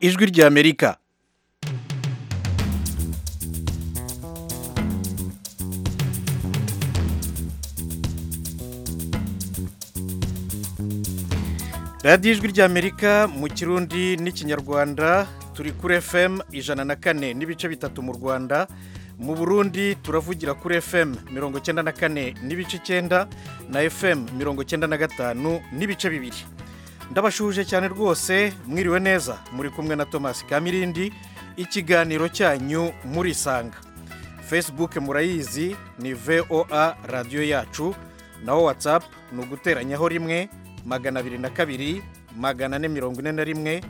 ijwi ry'amerika radiyo ijwi ry'amerika mu kirundi n'ikinyarwanda turi kuri fm ijana na kane n'ibice bitatu mu rwanda mu burundi turavugira kuri fm mirongo icyenda na kane n'ibice icyenda na fm mirongo icyenda na gatanu n'ibice bibiri ndabashuje cyane rwose mwiriwe neza muri kumwe na thomas kamirindi ikiganiro cyanyu murisanga facebook murayizi ni voa radiyo yacu naho whatsapp ni uguteranyaho rimwe magana abiri na kabiri magana ane mirongo ine na rimwe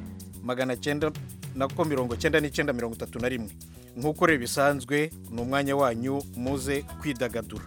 magana cyenda nako mirongo cyenda n'icyenda mirongo itatu na rimwe nk'uko rero bisanzwe ni umwanya wanyu muze kwidagadura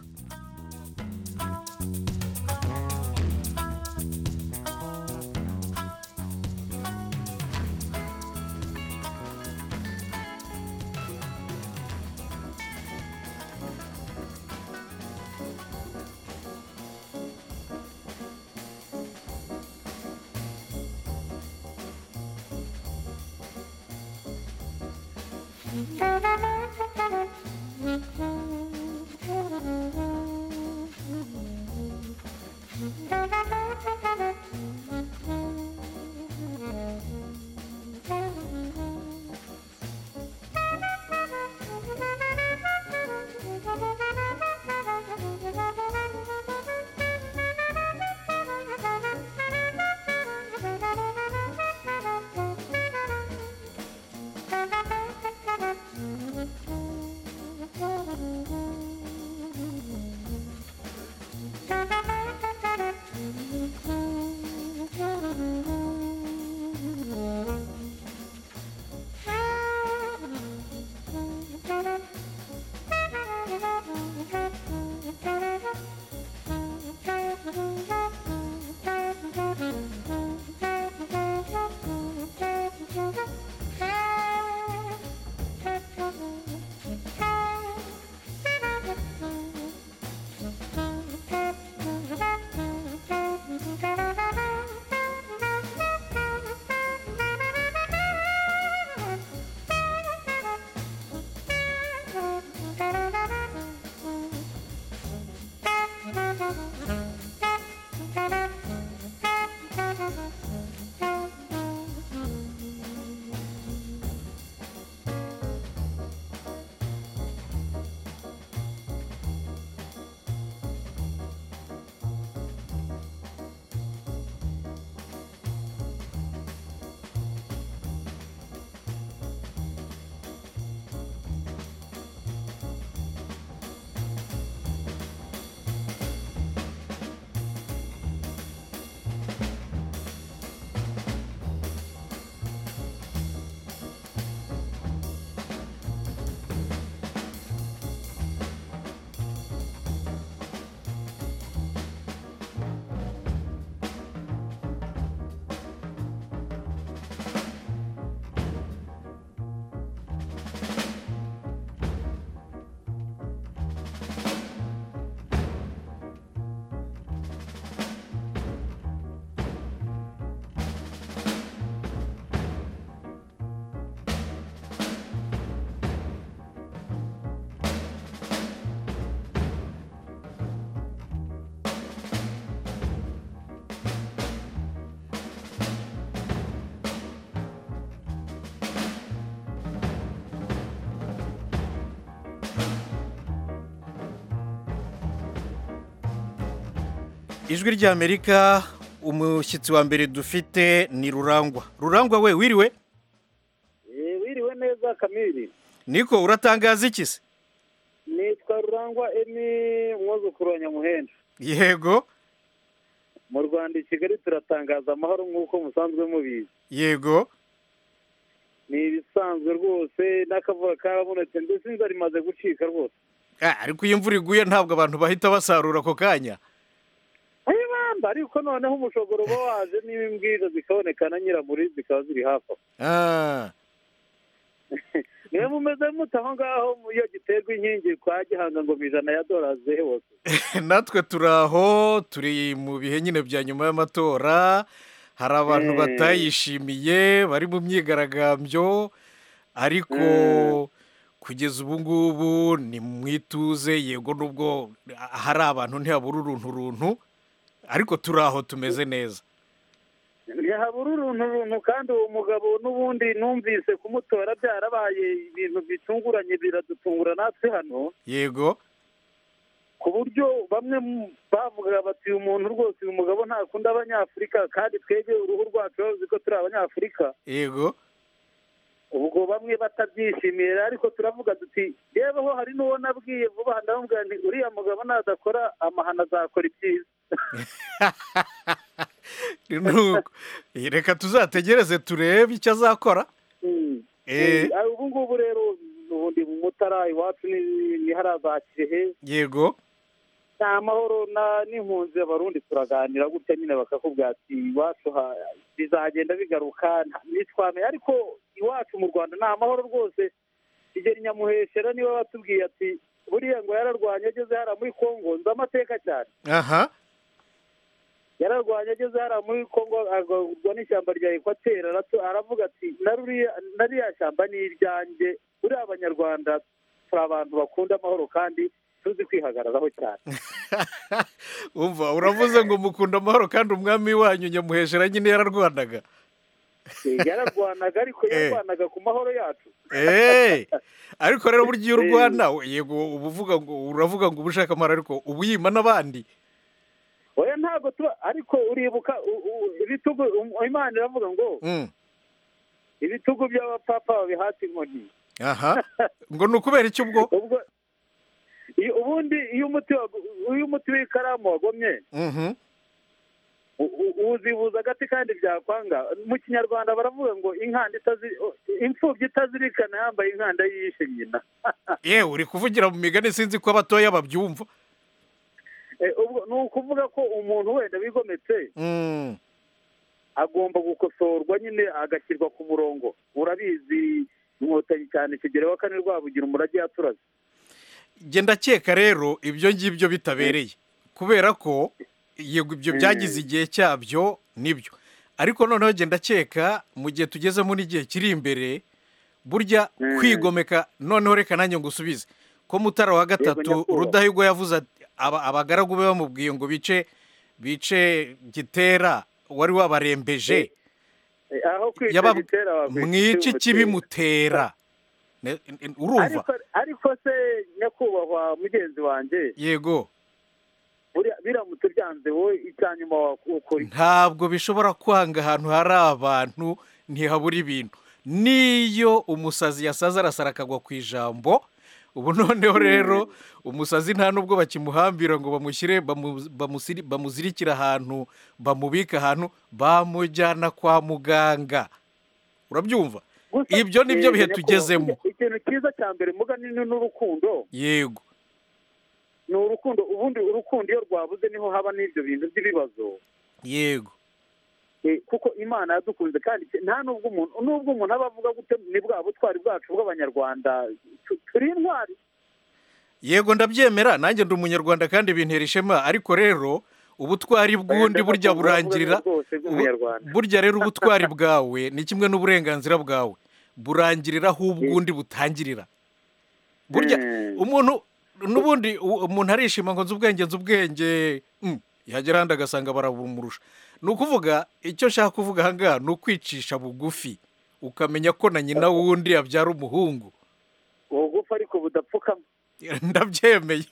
ijwi ry'amerika umushyitsi wa mbere dufite ni rurangwa rurangwa we wiriwe wiriwe neza kamiri niko uratangaza iki se nitwa rurangwa emi umwuzukuru wa nyamuhenda yego mu rwanda i kigali turatangaza amahoro nk'uko musanzwe mubizi yego ni ibisanzwe rwose n'akavura karabonetse ndetse inzara imaze gucika rwose Ah, ariko iyo imvura iguye ntabwo abantu bahita basarura ako kanya ayibamba ariko noneho umushogoro uba waje niba imbwiriza zikaboneka na nyiramuri zikaba ziri hafi aho Ah, niwe mumeze muto aho ngaho iyo giterwa inkingi kwa gihanga ngo mu ijana ya dorazi zehose natwe turi aho turi mu bihe nyine bya nyuma y'amatora hari abantu Eh. batayishimiye bari mu myigaragambyo ariko kugeza ubu ngubu ni mu ituze yego nubwo hari abantu ntihabura uruntu runtu ariko turi aho tumeze neza ntihabura uruntu runtu kandi uwo mugabo n'ubundi numvise kumutora byarabaye ibintu bitunguranye biradutungura natwe hano yego ku buryo bamwe mu- bavugaga bati uyu muntu rwose uyu mugabo ntakunda abanyafurika kandi twebwe uruhu rwacu bavuze ko turi abanyafurika yego ubwo bamwe batabyishimiye ariko turavuga tuti yeweho hari n'uwo nabwiye vuba aha ndamubwira nti uriya mugabo nadakora amahano azakora ibyiza Ni uko. reka tuzategereze turebe icyo azakora Mm. Eh. Eh, ubu ngubu rero ubundi mu mutara iwacu ni- ni haraza kirehe yego ni amahoro na n'impunzi abarundi turaganira gutya nyine bakakubwira ati iwacu ha- bizagenda bigaruka nta- nitwame ariko iwacu mu rwanda ni amahoro rwose kigeli nyamuheshera niwe batubwiye ati buriya ngo yararwanye ageze hariya muri kongo nzi amateka cyane aha yararwanye ageze hariya muri kongo agwa n'ishyamba rya ekwateri aratu- aravuga ati "Na ruriya- na ririya shyamba ni iryanjye buriya abanyarwanda turi abantu bakunda amahoro kandi tuzi kwihagararaho cyane umva uravuze ngo mukunda amahoro kandi umwami wanyu nyamuheshera nyine yararwanaga Eh, yararwanaga ariko Eh. yararwanaga ku mahoro yacu eee ariko rero burya iyo Eh. urwana yego uba uvuga ngo uravuga ngo uba ushaka amahoro ariko uba uyima n'abandi oya ntabwo tuba ariko uribuka u- u- ibitugu um- imana iravuga ngo Mm, ibitugu by'abapapa babihata inkoni aha ngo ni ukubera iki ubwo ubwo iyo- ubundi iyo umuti wagu- iyo umuti w'ikaramu wagomye Mhm, u- u- uwuzibuza agati kandi byakwanga mu kinyarwanda baravuga ngo inkanda itazi- imfubyi itazirikana yambaye inkanda yishe nyina yewe uri kuvugira mu migani sinzi ko abatoya babyumva Eh, ubwo ni ukuvuga ko umuntu wenda wigometse Mm, agomba gukosorwa nyine agashyirwa ku murongo urabizi inkotanyi cyane kigero wa kane rwabugira umurage yaturaze jye ndakeka rero ibyo ngibyo bitabereye kubera ko yego ibyo Mm. byagize igihe cyabyo nibyo ariko noneho jye ndakeka mu gihe tugezemo n'igihe kiri imbere burya Mm. kwigomeka noneho reka nanjye ngusubize ko mutara wa gatatu nyakubahwa. rudahigwa yavuze ati aba- abagaragu be bamubwiye ngo bice bice gitera wari wabarembeje Eh, aho kwica Yabab- gitera wakwita mwici icyuma kibimutera Ne- n- n- gitera. urumva Ariko- ariko se nyakubahwa mugenzi wanjye yego buriya biramutse byanze wowe icya nyuma wakora iki? ntabwo bishobora kwanga ahantu hari abantu ntihabura ibintu n'iyo umusazi yasaze arasara akagwa ku ijambo ubu noneho rero umusazi nta n'ubwo bakimuhambira ngo bamushyire bamu- bamusiri- bamuzirikire ahantu bamubike ahantu bamujyana kwa muganga urabyumva Gusa- ibyo ni Eh, byo bihe nyakubahwa, tugezemo burya ikintu cyiza cya mbere mugani ni n'urukundo yego ni urukundo ubundi urukundo iyo rwabuze niho haba n'ibyo bintu by'ibibazo yego Eh, kuko imana yadukunze kandi ke- nta nubwo umuntu nubwo umuntu aba avuga gute ni bwa butwari bwacu bw'abanyarwanda tu- turi intwari yego ndabyemera nanjye ndi umunyarwanda kandi bintera ishema ariko rero ubutwari bw'undi burya burangirira rwose bw'umunyarwanda burya rero ubutwari bwawe ni kimwe n'uburenganzira bwawe burangirira aho ubw'undi butangirira burya Mm. umuntu n'ubundi u- umuntu arishima ngo nzi ubwenge nzi ubwenge Mm, yagera ahandi agasanga barabumurusha ni ukuvuga icyo nshaka kuvuga aha ngaha ni ukwicisha bugufi ukamenya ko na nyina wundi yabyara umuhungu uwo gupfa ariko budapfukama ndabyemeye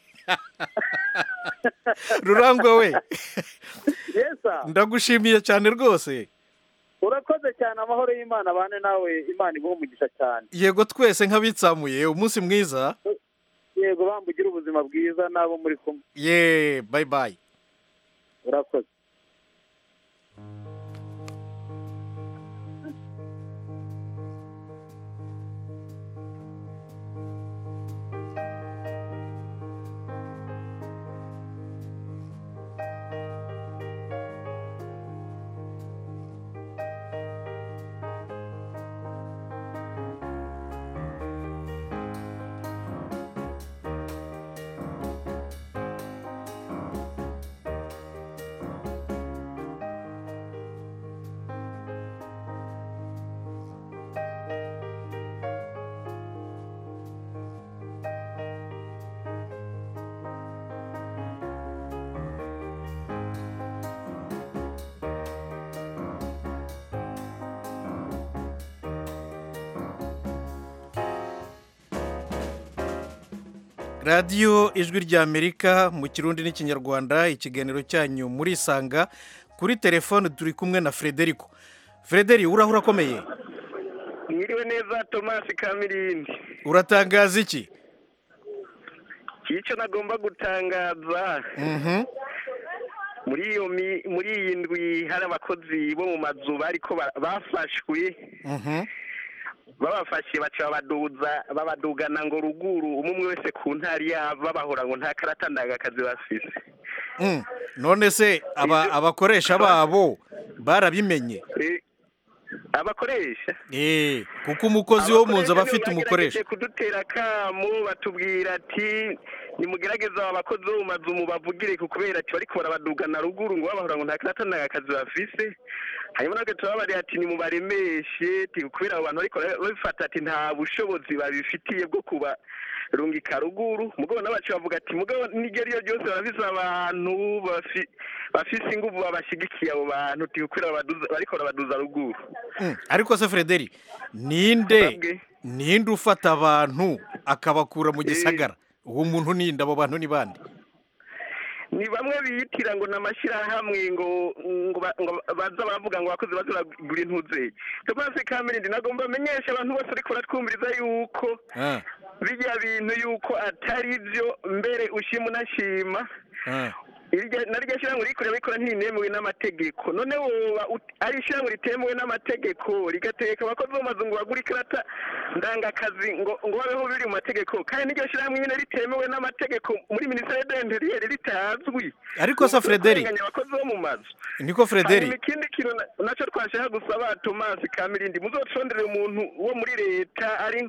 rurangwa we yesa ndagushimiye cyane rwose urakoze cyane amahoro y'imana abane nawe imana iguhe umugisha cyane yego twese nk'abitsamuye umunsi mwiza yego bambugire ubuzima bwiza n'abo muri kumwe ye bayi bayi urakoze radiyo ijwi ry'amerika mu kirundi n'ikinyarwanda ikiganiro cyanyu muri isanga kuri telefone turi kumwe na frederico frederi urahura akomeye mwiriwe neza tomasi kamirindi uratangaza iki icyo nagomba gutangaza Mhm. muri iyo mi- muri iyi ndwi hari abakozi bo mu mazu bariko ba- bafashwe Mhm. babafashe baca babaduza babadugana ngo ruguru umwe umwe wese ku ntari yava bahora ngo nta karata ndangakazi bafise Mm. none se aba- Ibyo- abakoresha babo barabimenye Eh, abakoresha Eh, kuko umukozi wo mu nzu aba afite umukoresha bagerageje kudutera akamu batubwira ati nimugerageza aba bakozi bo mu mazu mubavugire ku kubera ati bariko barabadugana ruguru ngo babahora ngo nta karata nta kazi bafise hanyuma natwe turababarira ati nimubaremeshe ati kubera abo bantu bariko babifata ati nta bushobozi babifitiye bwo kuba rungika ruguru mugabo n'abacu bavuga ati mugabo n'iryo ari ryo ryose barafise abantu bafi- bafise inguvu babashigikiye abo bantu ati kubera babaduza- bariko barabaduza ruguru Mm. ariko se frederi ninde Babwe. ninde ufata abantu akabakura mu gisagara uwo muntu ninde abo bantu ni bande ni bamwe biyitira ngo ni amashyirahamwe ngo ngo ba- ngo baza baravuga ngo abakozi baza baragura intuze tomasi kamirindi nagomba amenyesha abantu bose ariko baratwumviriza yuko Ah, bijya bintu yuko atari byo mbere ushima unashima ah. irya na rya shyirahamwe rikorera rikora ntinemewe n'amategeko none woba ut- ari ishyirahamwe ritemewe n'amategeko rigateka abakozi bo mu mazu ngo bagure ikarata ndangakazi ngo ngo babeho biri mu mategeko kandi n'iryo shyirahamwe nyine ritemewe n'amategeko muri minisiteri y'interiyeri ritazwi Ariko se Frederic- Kurenganya abakozi bo mu mazu niko frederi hanyuma ikindi kintu na- nacyo twashaka gusaba tomasi kamirindi muzocondere umuntu wo muri leta ari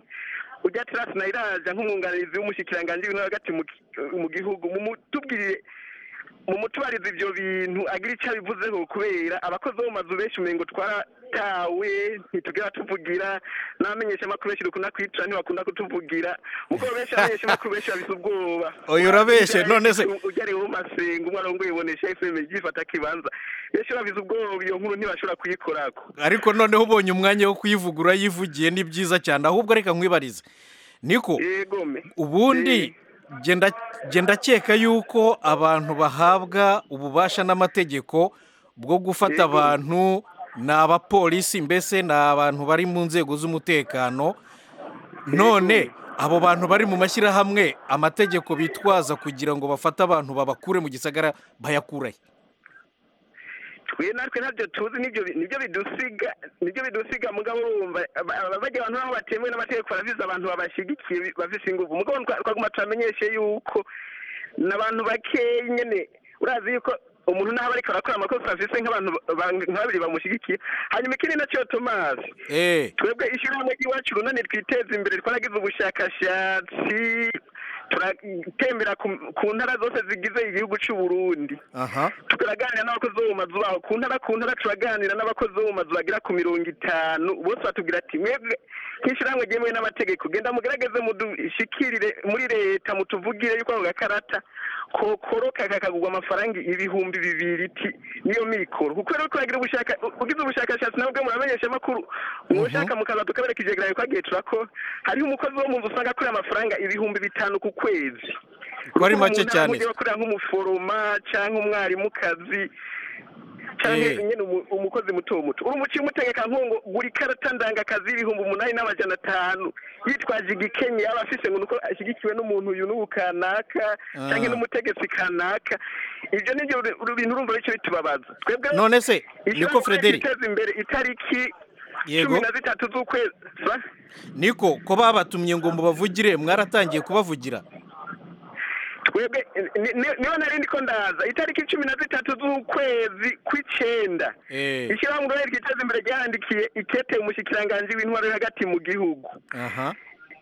ujya tirasi na iraja nk'umwunganizi w'umushikiranganji w'intara hagati mu ki- mu gihugu mumutubwirire mumutubarize ivyo bintu agira ico abivuzeho kubera abakozi bo mu mazu benshi umengo twaratawe ntitugera tuvugira n'abamenyesha amakuru benshi dukunda kwitura ntibakunda kutuvugira kuko benshi abamenyesha amakuru benshi babise ubwoba Oya, urabeshe, none se- ujyari wo masenga umwana w'umwe yibonesha fm ryifata kibanza benshi babize ubwoba iyo nkuru ntibashobora kuyikorako ariko noneho ubonye umwanya wo kuyivugura yivugiye ni byiza cyane ahubwo reka nkwibarize niko yegome ubundi genda genda akeka yuko abantu bahabwa ububasha n'amategeko bwo Yego. gufata abantu ni abapolisi mbese ni abantu bari mu nzego z'umutekano none abo bantu bari mu mashyirahamwe amategeko bitwaza kugira ngo bafate abantu babakure mu gisagara bayakurahe twe natwe ntabyo tuzi nibyo bi- nibyo bidusiga nibyo bidusiga mugabo urumva aba- aba- bajya abantu aho batemewe n'amategeko barabizi abantu babashyigikiye bi- bafise ingufu mugabo twa- twaguma turamenyeshe yuko ni abantu bakeya nyene urazi yuko umuntu naho ariko arakora amakosa afise nk'abantu ba- ba- nka babiri bamushyigikiye hanyuma ikindi nacyo tomasi eee twebwe ishyirahamwe ry'iwacu urunani twiteza imbere twaragize ubushakashatsi turatembera ku- ku ntara zose zigize igihugu cy'u Burundi aha turaganira n'abakozi bo mu mazu baho ku ntara ku ntara turaganira n'abakozi bo mu mazu bagera ku mirongo itanu bose batubwira ati mwebwe nk'ishyirahamwe ryemewe n'amategeko genda mugerageze mudushikirire muri leta mutuvugire yuko ako gakarata kokoroka kakagurwa amafaranga ibihumbi bibiri ti niyo mikoro kuko rero kuragira ubushaka ugize ubushakashatsi nawe ubwe muramenyesha amakuru mushaka mukaza tukabereka ijegeranye ko agiye turakora hariho umukozi wo mu nzu usanga akorera amafaranga ibihumbi bitanu ku kwezi Ko ari make umuntu cyane. ahugiye akorera nk'umuforoma cyangwa umwarimukazi cyangwa Eh. nyine umu- umukozi muto muto uri umuciye umutegeka nkungu gura ikarata ndangakazi y'ibihumbi umunani n'amajana atanu yitwaje igikenye aba afise ngo nuko ashyigikiwe n'umuntu uyu n'ubu kanaka Ah. cyangwa n'umutegetsi kanaka ibyo ni byo ru- bintu urumva bityo bitubabaza twebwe none se niko ishyirahamwe frederic riteza imbere itariki Yego. cumi na zitatu z'ukwezi ba- niko ko babatumye ngo mubavugire mwaratangiye kubavugira twebwe ni- ni- niyo nari ndiko ndaza itariki cumi na zitatu z'ukwezi kw'icenda eee ishyirahamwe ururere ryiteza imbere ryarandikiye ikete umushikiranganji w'intwaro yo hagati mu gihugu aha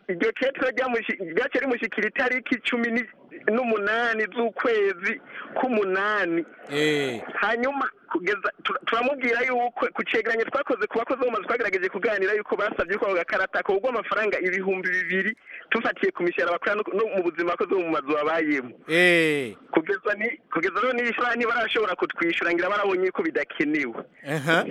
iryo kete ryamushi- ryaciye rimushyikira itariki cumi ni- n'umunani z'ukwezi k'umunani Eh, hanyuma kugeza tur- turamubwira yuko ku cyegeranyo twakoze ku bakozi bo mu mazu twagerageje kuganira yuko basabye yuko ako gakarata kagurwa amafaranga ibihumbi bibiri tufatiye ku mishahara bakora no- no mu buzima abakozi bo mu mazu babayemo eh, kugeza ni kugeza rero n'ibishahara ntibarashobora kutwishyura ngira barabonye yuko bidakenewe aha.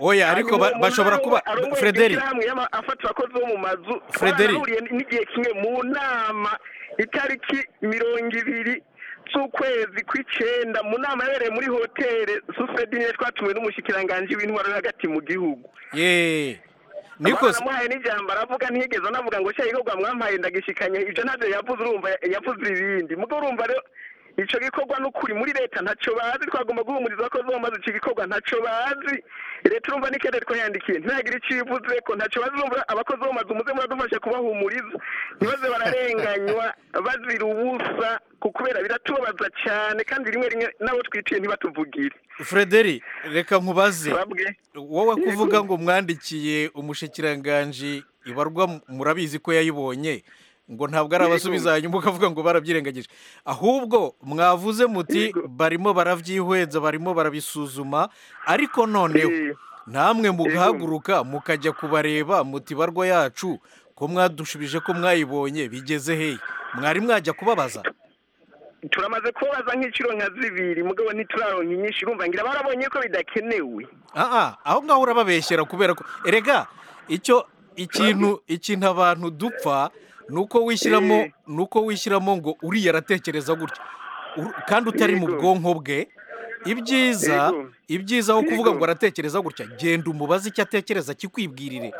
oya ariko ba- bashobora kuba frederi frederi afata abakozi bo mu mazu Frederi. bahuriye n'igihe kimwe mu nama itariki mirongo ibiri z'ukwezi kw'icyenda mu nama yabereye muri hoteli susedi niyo twatumiwe n'umushyikiranganje w'intwaro yo hagati mu gihugu ye niko baramuhaye n'ijambo aravuga ntiyigeze anavuga ngo nshya igikorwa mwampaye ndagishikanye ibyo ntabyo yavuze urumva yavuze ibindi mugo urumva rero icyo gikorwa ni ukuri muri leta ntacyo bazi twagomba guhumuriza abakozi bo maze icyo gikorwa ntacyo bazi leta urumva ni kende twayandikiye ntihagire icyo ivuze ko ntacyo bazi urumva abakozi bo maze muze muradufasha kubahumuriza ntibaze bararenganywa bazira ubusa ku kubera biratubabaza cyane kandi rimwe rimwe n'abo twitiye ntibatuvugire frederi reka nkubaze babwe wowe kuvuga ngo mwandikiye umushikiranganji ibarwa murabizi ko yayibonye ngo ntabwo ari abasubiza hanyuma ukavuga ngo barabyirengagije ahubwo mwavuze muti Yego. barimo barabyihweza barimo barabisuzuma ariko noneho Eh. namwe mugahaguruka mukajya kubareba muti barwa yacu ko mwadushubije ko mwayibonye bigeze hehe mwari mwajya kubabaza turamaze kubabaza nk'inshuro nka zibiri mugabo ntituraronka inyinshi urumva ngira barabonye ko bidakenewe aha aho ngaho urababeshyera kubera ko erega icyo ikintu ikintu abantu dupfa ni uko wishyiramo Eh. ni uko wishyiramo ngo uriya aratekereza gutya Ur- kandi utari mu Yego. bwonko bwe ibyiza Yego. ibyiza aho kuvuga Yego. ngo aratekereza gutya genda umubaze icyo atekereza kikwibwirire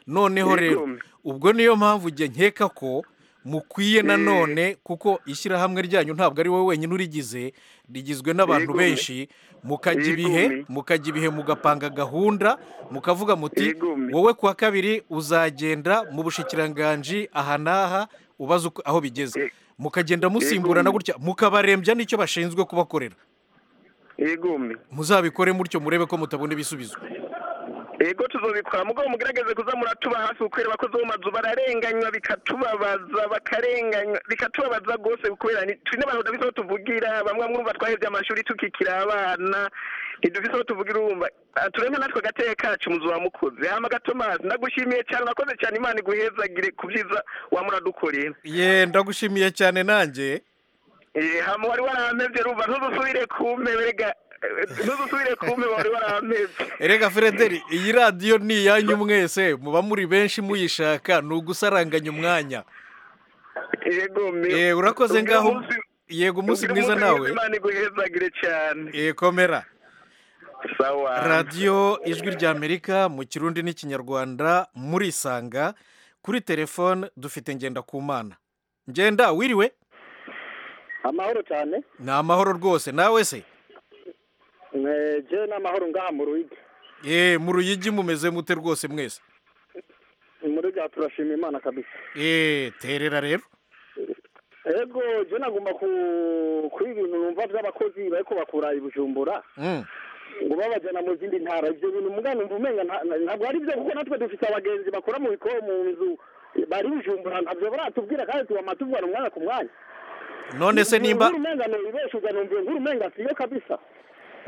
noneho Yego. rero ubwo niyo mpamvu igihe nkeka ko mukwiye nanone kuko ishyirahamwe ryanyu ntabwo ari wowe wenyine urigize rigizwe n'abantu Yego. benshi mukajya ibihe Yego. mukajya ibihe mugapanga gahunda mukavuga muti Yego. wowe ku wa kabiri uzagenda mu bushikiranganji aha n'aha ubaze uko- aho bigeze Ye- mukagenda musimburana Yego. gutya mukabarembya n'icyo bashinzwe kubakorera yegome muzabikore mutyo murebe ko mutabona ibisubizo ego tuzobikora mugabo mugerageze kuza muratuba hafi kubera abakozi bo mu mazu bararenganywa bikatubabaza bakarenganywa bikatubabaza rwose kubera ni- turi n'abantu tudafite aho tuvugira bamwe mwumva twahebye amashuri tukikira abana ntidufite aho tuvugira urumva Ah, turemye natwe agateka kacu muzu wa mukozi hama gatomasi ndagushimiye cyane urakoze cyane imana iguhezagire ku byiza wamuradukorera ye ndagushimiye cyane nanjye Eh, hama wari warampevye rumva ntuzusubire kumpe erega ntuzusubire kumpe wari warampevye erega frederi iyi radiyo ni iyanyu mwese muba muri benshi muyishaka ni ugusaranganya umwanya yego me Eh, urakoze Ubwira ngaho umunsi- yego umunsi ubwira mwiza umunsi nawe mwiza imana iguhezagire cyane Eh, komera sawa radiyo ijwi ry'amerika mu kirundi n'ikinyarwanda murisanga kuri telefone dufite ngenda ku mana ngenda wiriwe amahoro cyane ni amahoro rwose nawe se njyewe ni amahoro ngaha mu rugi Eh, mu ruyigi mumeze mute rwose mwese mu rugi aha turashima imana kabisa Eh, terera rero ego njyewe nagomba kuba ibintu numva by'abakozi bari kubakura i bujumbura Mm. ngo babajyana mu zindi ntara ibyo bintu mugana umva umenga nta- nta- ntabwo ari byo kuko natwe dufite abagenzi bakora mu biko mu nzu bari bujumbura ntabyo baratubwira kandi tubama tuvana umwanya ku mwanya none se nimba nkuru umenga ni ibesha uganumva nkuru umenga siyo kabisa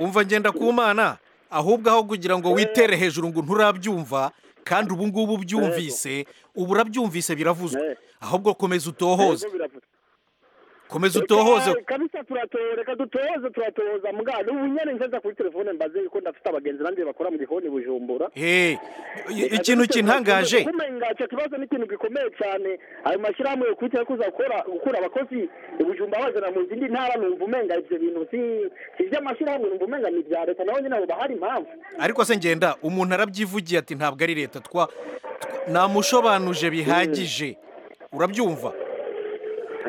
umva ngenda ku mana ahubwo aho kugira ngo witere hejuru ngo nturabyumva kandi ubu ngubu ubyumvise ubu urabyumvise biravuzwe Eh. ahubwo komeza utohoze Ego biravuga. komeza utohoze Reka- kabisa turatohoza reka dutohoze turatohoza mugana n'ubu nyine nzaza kuri telefone mbaze yuko ndafite abagenzi nanjye bakora mu gikoni bujumbura Eh, ikintu kintangaje kumenga icyo kibazo ni ikintu gikomeye cyane ayo mashyirahamwe yo kuza gukora gukura abakozi ubujumba bazana mu zindi ntara numva umenga ibyo bintu si si iby'amashyirahamwe numva umenga ni ibya leta naho nyine abo bahari impamvu ariko se ngenda umuntu arabyivugiye ati ntabwo ari leta twa tw- namushobanuje bihagije urabyumva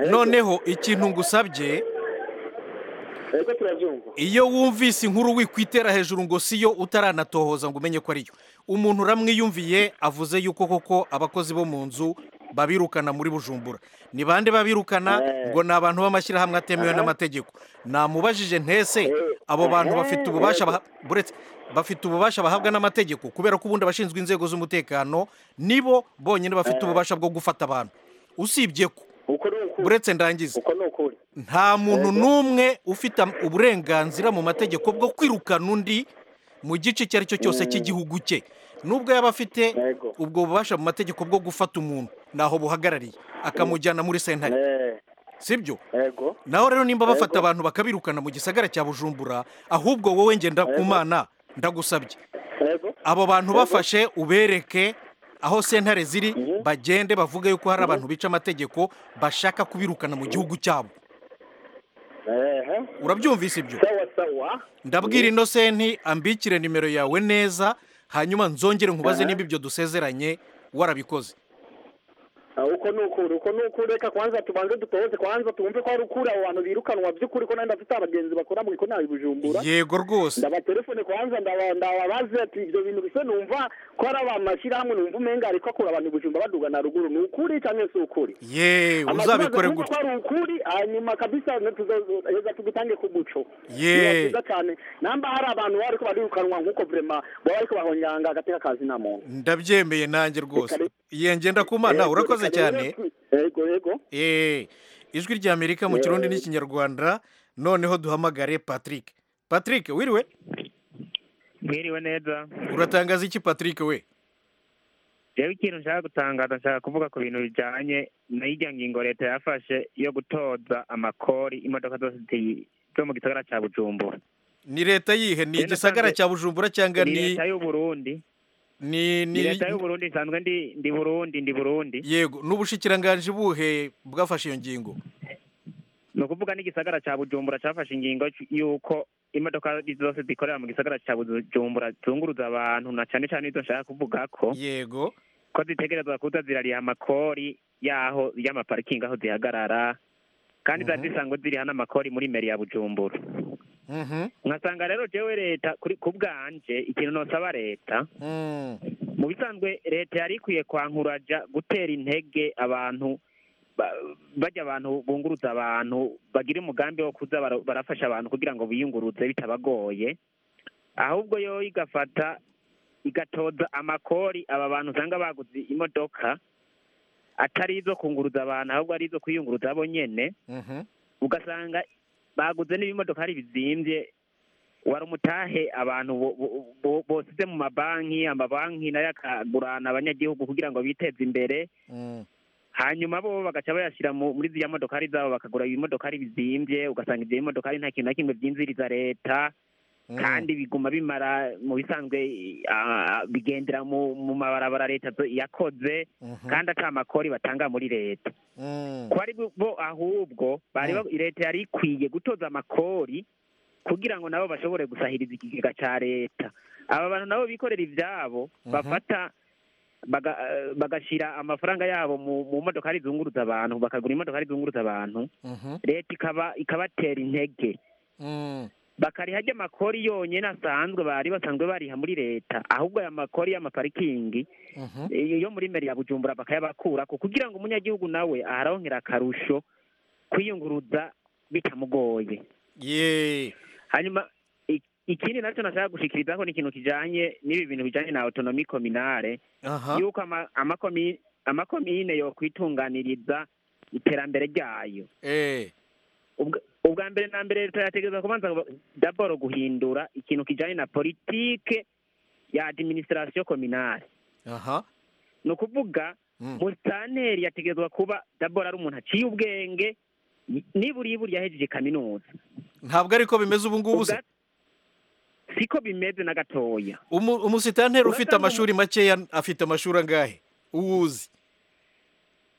noneho ikintu ngusabye ego turabyumva iyo wumvise inkuru wikwitera hejuru ngo siyo utaranatohoza ngo umenye ko ariyo umuntu uramwiyumviye avuze yuko koko abakozi bo mu nzu babirukana muri bujumbura ni bande babirukana Eh. ngo ni abantu b'amashyirahamwe atemewe n'amategeko namubajije ntese abo bantu bafite ububasha baha- buretse bafite ububasha bahabwa n'amategeko kubera ko ubundi abashinzwe inzego z'umutekano nibo bonyine bafite ububasha bwo gufata abantu usibye ko uko ni ukuri uretse ndangiza uko ni ukuri nta muntu n'umwe ufite am- uburenganzira mu mategeko bwo kwirukana undi mu gice icyo ari cyo cyose cy'igihugu cye nubwo yaba afite Yego. ubwo bubasha mu mategeko bwo gufata umuntu ntaho buhagarariye akamujyana muri sentare Eh, sibyo yego naho rero nimba bafata abantu bakabirukana mu gisagara cya bujumbura ahubwo wowe ngenda ku mana ndagusabye yego abo bantu bafashe ubereke aho sentare ziri bagende bavuge yuko hari abantu bica amategeko bashaka kubirukana mu gihugu cyabo ehe urabyumvise ibyo sawa sawa ndabwira inosenti ambikire nimero yawe neza hanyuma nzongere nkubaze niba ibyo dusezeranye warabikoze Ah, uko ni ukuri uko ni ukuri reka kwanza tubanze dutoze kwanza twumve ko hari ukuri abo bantu birukanwa by'ukuri ko nanjye afite abagenzi bakora mu ikona i bujumbura yego rwose ndabatelefone kwanza ndaba- ndababaze ati ibyo bintu bise numva ko ari abantu mashyirahamwe numva umenga ariko akura abantu i bujumbura baduga na ruguru ni ukuri cyangwa si ukuri yeee uzabikore gutya gutya ko ari ukuri hanyuma kabisa ne- tuzo- heza tugutange ku muco Yee. Biba byiza cyane namba hari abantu bari ko barirukanwa nk'uko vrema baba ariko bahonyanga agateka kazi nta muntu ndabyemeye nanjye rwose yengenda ku mana Yego, urakoze reka rero cyane tu- yego yego Eh, ijwi ry'amerika mu kirundi n'ikinyarwanda noneho duhamagare patrick patrick wiriwe mwiriwe neza uratangaza iki patrick we rero ikintu nshaka gutangaza nshaka kuvuga ku bintu bijyanye n'irya ngingo leta yafashe yo gutoza amakori imodoka zose zi- zo mu gisagara cya bujumbura ni leta yihe ni Rero igisagara nasanze- cya bujumbura cyangwa ni ni leta y'uburundi ni ni ni leta y'uburundi nsanzwe ndi ndi burundi ndi burundi yego n'ubushikiranganji buhe bwafashe iyo ngingo ni ukuvuga n'igisagara cya bujumbura cyafashe ingingo y'uko imodoka zose zikorera mu gisagara cya bujumbura zunguruza abantu na cyane cyane izo nshaka kuvuga ko yego ko zitegerezwa kuza zirariha amakori yaho y'amaparikingi aho zihagarara kandi ziba zisanzwe ziriha n'amakori muri meri ya bujumbura Mhm. nkasanga rero jewe leta kuri ku bwanje ikintu nosaba leta Mm. mu bisanzwe leta yari ikwiye kwankuraja gutera intege abantu ba- bajya abantu bunguruza abantu bagira umugambi wo kuza bara- barafasha abantu kugira ngo biyunguruze bitabagoye ahubwo yo igafata igatoza amakori aba bantu usanga baguze imodoka atari izo kunguruza abantu ahubwo ari izo kwiyunguruza bo nyene Mhm. ugasanga baguze n'ibimodoka hari bizimbye wari umutahe abantu bo- bo- bo- bosize mu mabanki amabanki nayo akagurana abanyagihugu kugira ngo biteze imbere Mm. hanyuma bo bagaca bayashyira mu- muri ziriya modokari zabo bakagura ibimodokari bizimbye ugasanga ibyo bimodokari nta kintu na kimwe byinziriza leta Mm. kandi biguma bimara mu bisanzwe ah, bigendera mu mu mabarabara leta zo- yakoze Mhm. kandi aca amakori batanga muri leta Mm. kwari bu- bo ahubwo bari ba- leta yari ikwiye gutoza amakori kugira ngo nabo bashobore gusahiriza ikigega cya leta aba bantu nabo bikorera ibyabo Mhm. bafata baga- eh, bagashyira amafaranga yabo mu mu modokari zunguruza abantu bakagura imodokari zunguruza abantu Mhm. leta ikaba ikabatera intege Mm. bakariha ajya amakori yonyine asanzwe bari basanzwe bariha muri leta ahubwo aya makori y'amaparikingi Mhm. iyo yo muri meri ya bujumbura bakayabakurako kugira ngo umunyagihugu nawe araronkera akarusho kwiyunguruza bitamugoye Yee. hanyuma i- ikindi nacyo nashaka gushikirizaho ni ikintu kijanye n'ibi bintu bijanye na autonomi kominale aha yuko ama- amakomi- amakomine yo kwitunganiriza iterambere ryayo eh ubwa ubwa mbere na mbere leta yategereza kubanza ngo- daboro guhindura ikintu kijanye na politike ya administration kominale aha ni ukuvuga Mm. musitanteri yategerezwa kuba dabora ari umuntu aciye ubwenge ni- nibura iyo buriya yahejeje kaminuza ntabwo ariko bimeze ubu ngubu se Ubwa- siko bimeze na gatoya Umu- umusitanteri ufite Urasanga umu- amashuri makeya afite amashuri angahe uwuzi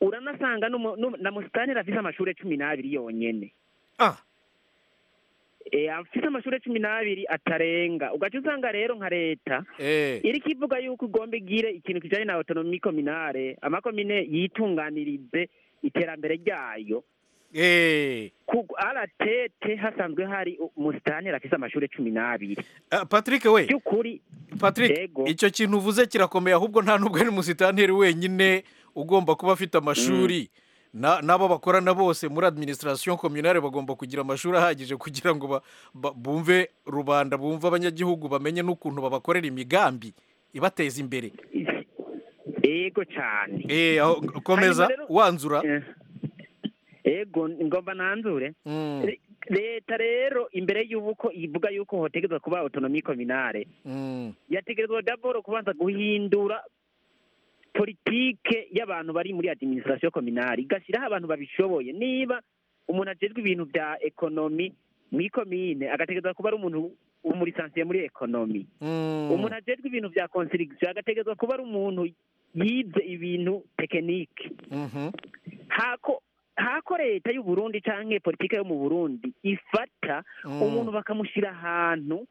uranasanga n'umu- n'umu- na musitanteri afite amashuri cumi n'abiri yonyene ah Eh, afite amashuri cumi n'abiri atarenga ugaca usanga rero nka leta eh iri kivuga yuko igomba igire ikintu kijanye na autonomi kominale amakomine yitunganirize iterambere ryayo eh ku aratete hasanzwe hari umusitanteri afite amashuri cumi n'abiri Ah, Patrick we by'ukuri Patrick Yego. icyo kintu uvuze kirakomeye ahubwo nta nubwo ari umusitanteri wenyine ugomba kuba afite amashuri Na- n'abo bakorana bose muri administration communale bagomba kugira amashuri ahagije kugira ngo ba- ba- bumve rubanda bumve abanyagihugu bamenye n'ukuntu babakorera imigambi ibateza imbere yego cyane eh aho- komeza Hanyuma rero- wanzura Eh, ego ngomba nanzure Mm, leta rero imbere y'uko ivuga yuko hotegerezwa kuba autonomi kominare mm, yategerezwa daboro kubanza guhindura politike y'abantu bari muri adiminisitirasiyo kominari igashyiraho abantu babishoboye niba umuntu ajejwe ibintu bya ekonomi mu ikomine agategerezwa kuba ari umuntu umurisansiye muri ekonomi mm. umuntu ajejwe ibintu bya konsirigisiyo agategerezwa kuba ari umuntu yize ibintu tekinike Mhm, hako hako leta y'u Burundi canke politike yo mu Burundi ifata mm. umuntu bakamushyira ahantu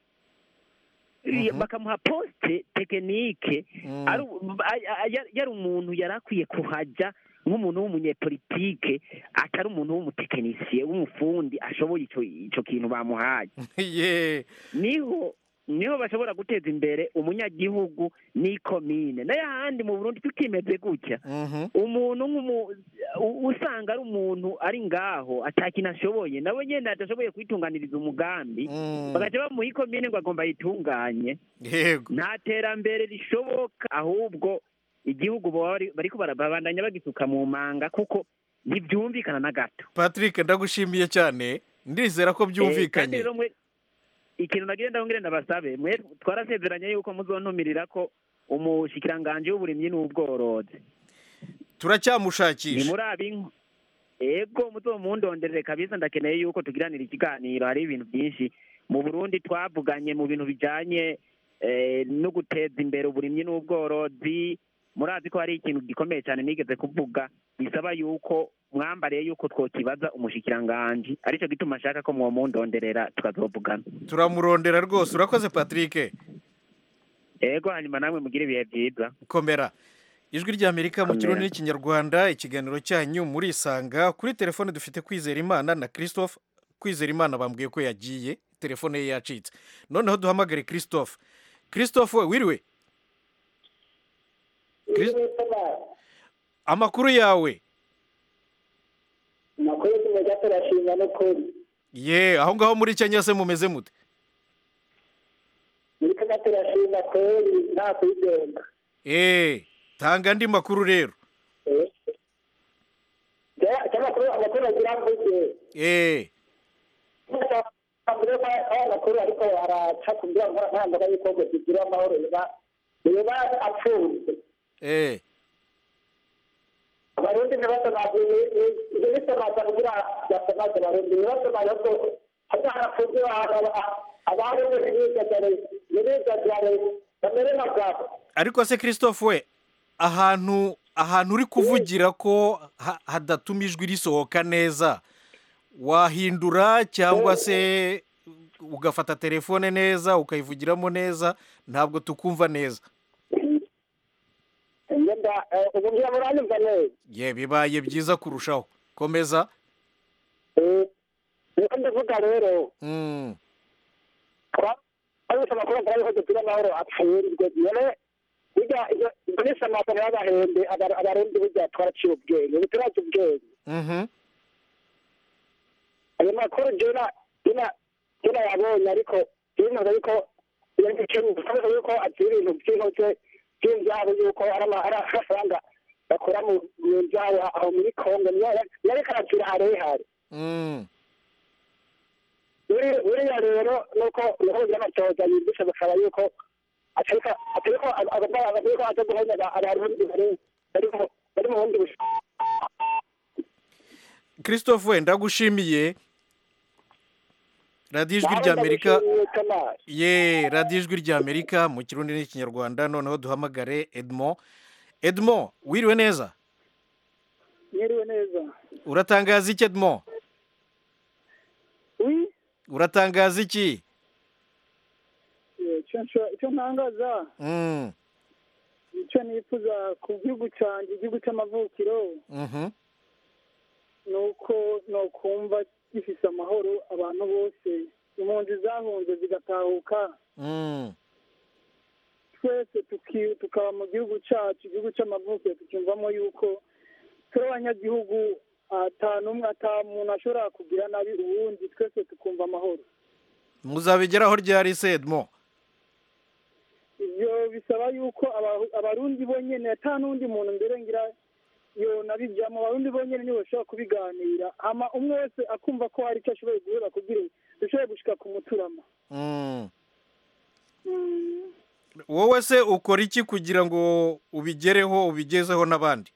i- Mhm. bakamuha poste tekinike Mm, ari u- a- a- ya- yari umuntu yari akwiye kuhajya nk'umuntu w'umunyepolitike atari umuntu w'umutekinisiye w'umufundi ashoboye ico ico kintu bamuhaye ye niho niho bashobora guteza imbere umunyagihugu n'ikomine n'ayahandi mu Burundi tukimeze gutya Mhm, umuntu nk'umu- u- usanga ari umuntu ari ngaho atakintu ashoboye nawe nyine adashoboye kwitunganiriza umugambi mm. bagaca bamuha ikomine ngo agomba ayitunganye yego nta terambere rishoboka ahubwo igihugu baba bari- bariko barabandanya bagisuka mu manga kuko ntibyumvikana na gato patrick ndagushimiye cyane ndizera ko Eh, kandi byumvikanye rero mwe- ikintu nagira ndabongere ndabasabe mwe twarasezeranye yuko muzontumirira ko umushikiranganje w'uburimyi n'ubworozi ni turacyamushakisha muri ab'inko ego muzomundonderere kabisa ndakeneye yuko tugiranira ikiganiro hari ibintu byinshi mu burundi twavuganye mu bintu bijanye eh, no guteza imbere uburimyi n'ubworozi murazi ko hari ikintu gikomeye cyane nigeze kuvuga bisaba yuko mwambariye yuko twokibaza umushikiranganji aricyo gituma ashaka ko mwomundonderera tukazovugana turamurondera rwose urakoze patrick ego hanyuma namwe mugire ibihe byiza komera ijwi ry'amerika mu Komera. kirundi n'ikinyarwanda ikiganiro cyanyu murisanga kuri telefone dufite kwizera imana na christophe kwizera imana bambwiye ko yagiye telefone ye yacitse noneho duhamagare christophe christophe we wiriwe Chris- amakuru yawe amakuru tumenya turashinga n'ukuri ye aho ngaho muri kenya se mumeze mute muri kenya turashinga kweri nta kwigenga eee tanga andi makuru rero cy'amakuru abaturage bavuze eee amakuru y'amakuru ariko baraca kugira ngo nta mbaga y'ikobwa zigira amahoro biba biba apfunze eee abarundi ntibasamaze ntibisamaza kugira basamaze abarundi ntibasamaze ko hazarapfunze abarundi ntibigagare ntibigagare bamere nka bwabo ariko se christophe we ahantu ahantu uri kuvugira ko ha- hadatuma ijwi risohoka neza wahindura cyangwa se ugafata telefone neza ukayivugiramo neza ntabwo tukumva neza ngenda ubu muranyumva neza ye bibaye byiza kurushaho komeza niyo ndavuga rero Mm, ariko amakuru avuga yuko dupira amahoro apfurirwe nyene burya iyo ibyo ni samatana y'abahembe aba- abarundi burya twaraciye ubwenge biturazi ubwenge mhm. ayo makuru jena jena jena yabonye ariko yemeza yuko iyo gikemu akomeza yuko agira ibintu by'intoke by'inzabo yuko ari ama- ari amafaranga bakora mu mu nzabo aho muri kongo yareka aragira harehare Mm, buri buriya rero nuko umuhuzi w'amatoza yigisha gusaba yuko atariko atariko agomba atariko aza guhonya abarundi bari bariko bari mu bundi busha christophe we ndagushimiye radiyo ijwi rya amerika ye radiyo ijwi rya amerika mu kirundi n'ikinyarwanda noneho duhamagare edmond edmond wiriwe neza mwiriwe neza uratangaza iki edmond wi uratangaza iki icyo ntangaza Mm, icyo nifuza ku gihugu cyanjye igihugu cy'amavukiro mhm, ni uko nokumva gifise amahoro abantu bose impunzi zahunze zigatahuka mm, twese tuki- tukaba mu gihugu cyacu igihugu cy'amavuko tukumvamo yuko turi abanyagihugu ata n'umwe ata muntu ashobora kugira nabi uwundi twese tukumva amahoro muzabigeraho ryari se edmond ibyo bisaba yuko aba- abarundi bonyine ata n'undi muntu mbere ngira yo nabijyamo abarundi bonyine nibo bashobora kubiganira ama umwe wese akumva ko hari icyo ashoboye guhura kugira ngo dushobore gushika ku muturama Mm. wowe se ukora iki kugira ngo ubigereho ubigezeho n'abandi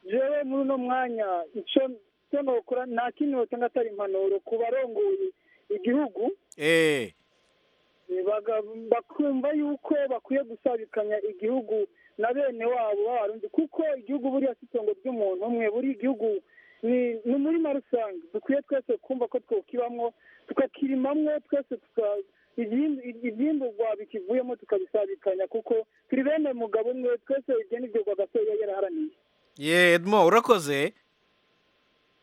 jewe muri uno mwanya icyo icyo nokora nta kindi notanga atari impanuro ku barongoye igihugu eh eh, baga- bakumva yuko bakwiye gusabikanya igihugu na bene wabo b'abarundi kuko igihugu buriya si itongo ry'umuntu umwe buri igihugu ni ni umurima rusange dukwiye twese kumva ko twokibamwo tukakirimamwo twese tuka- ibyimbu- ibyimburwa bikivuyemo tukabisabikanya kuko turi bene mugabo umwe twese ibyo nibyo rwagasore yaraharaniye ye edmo urakoze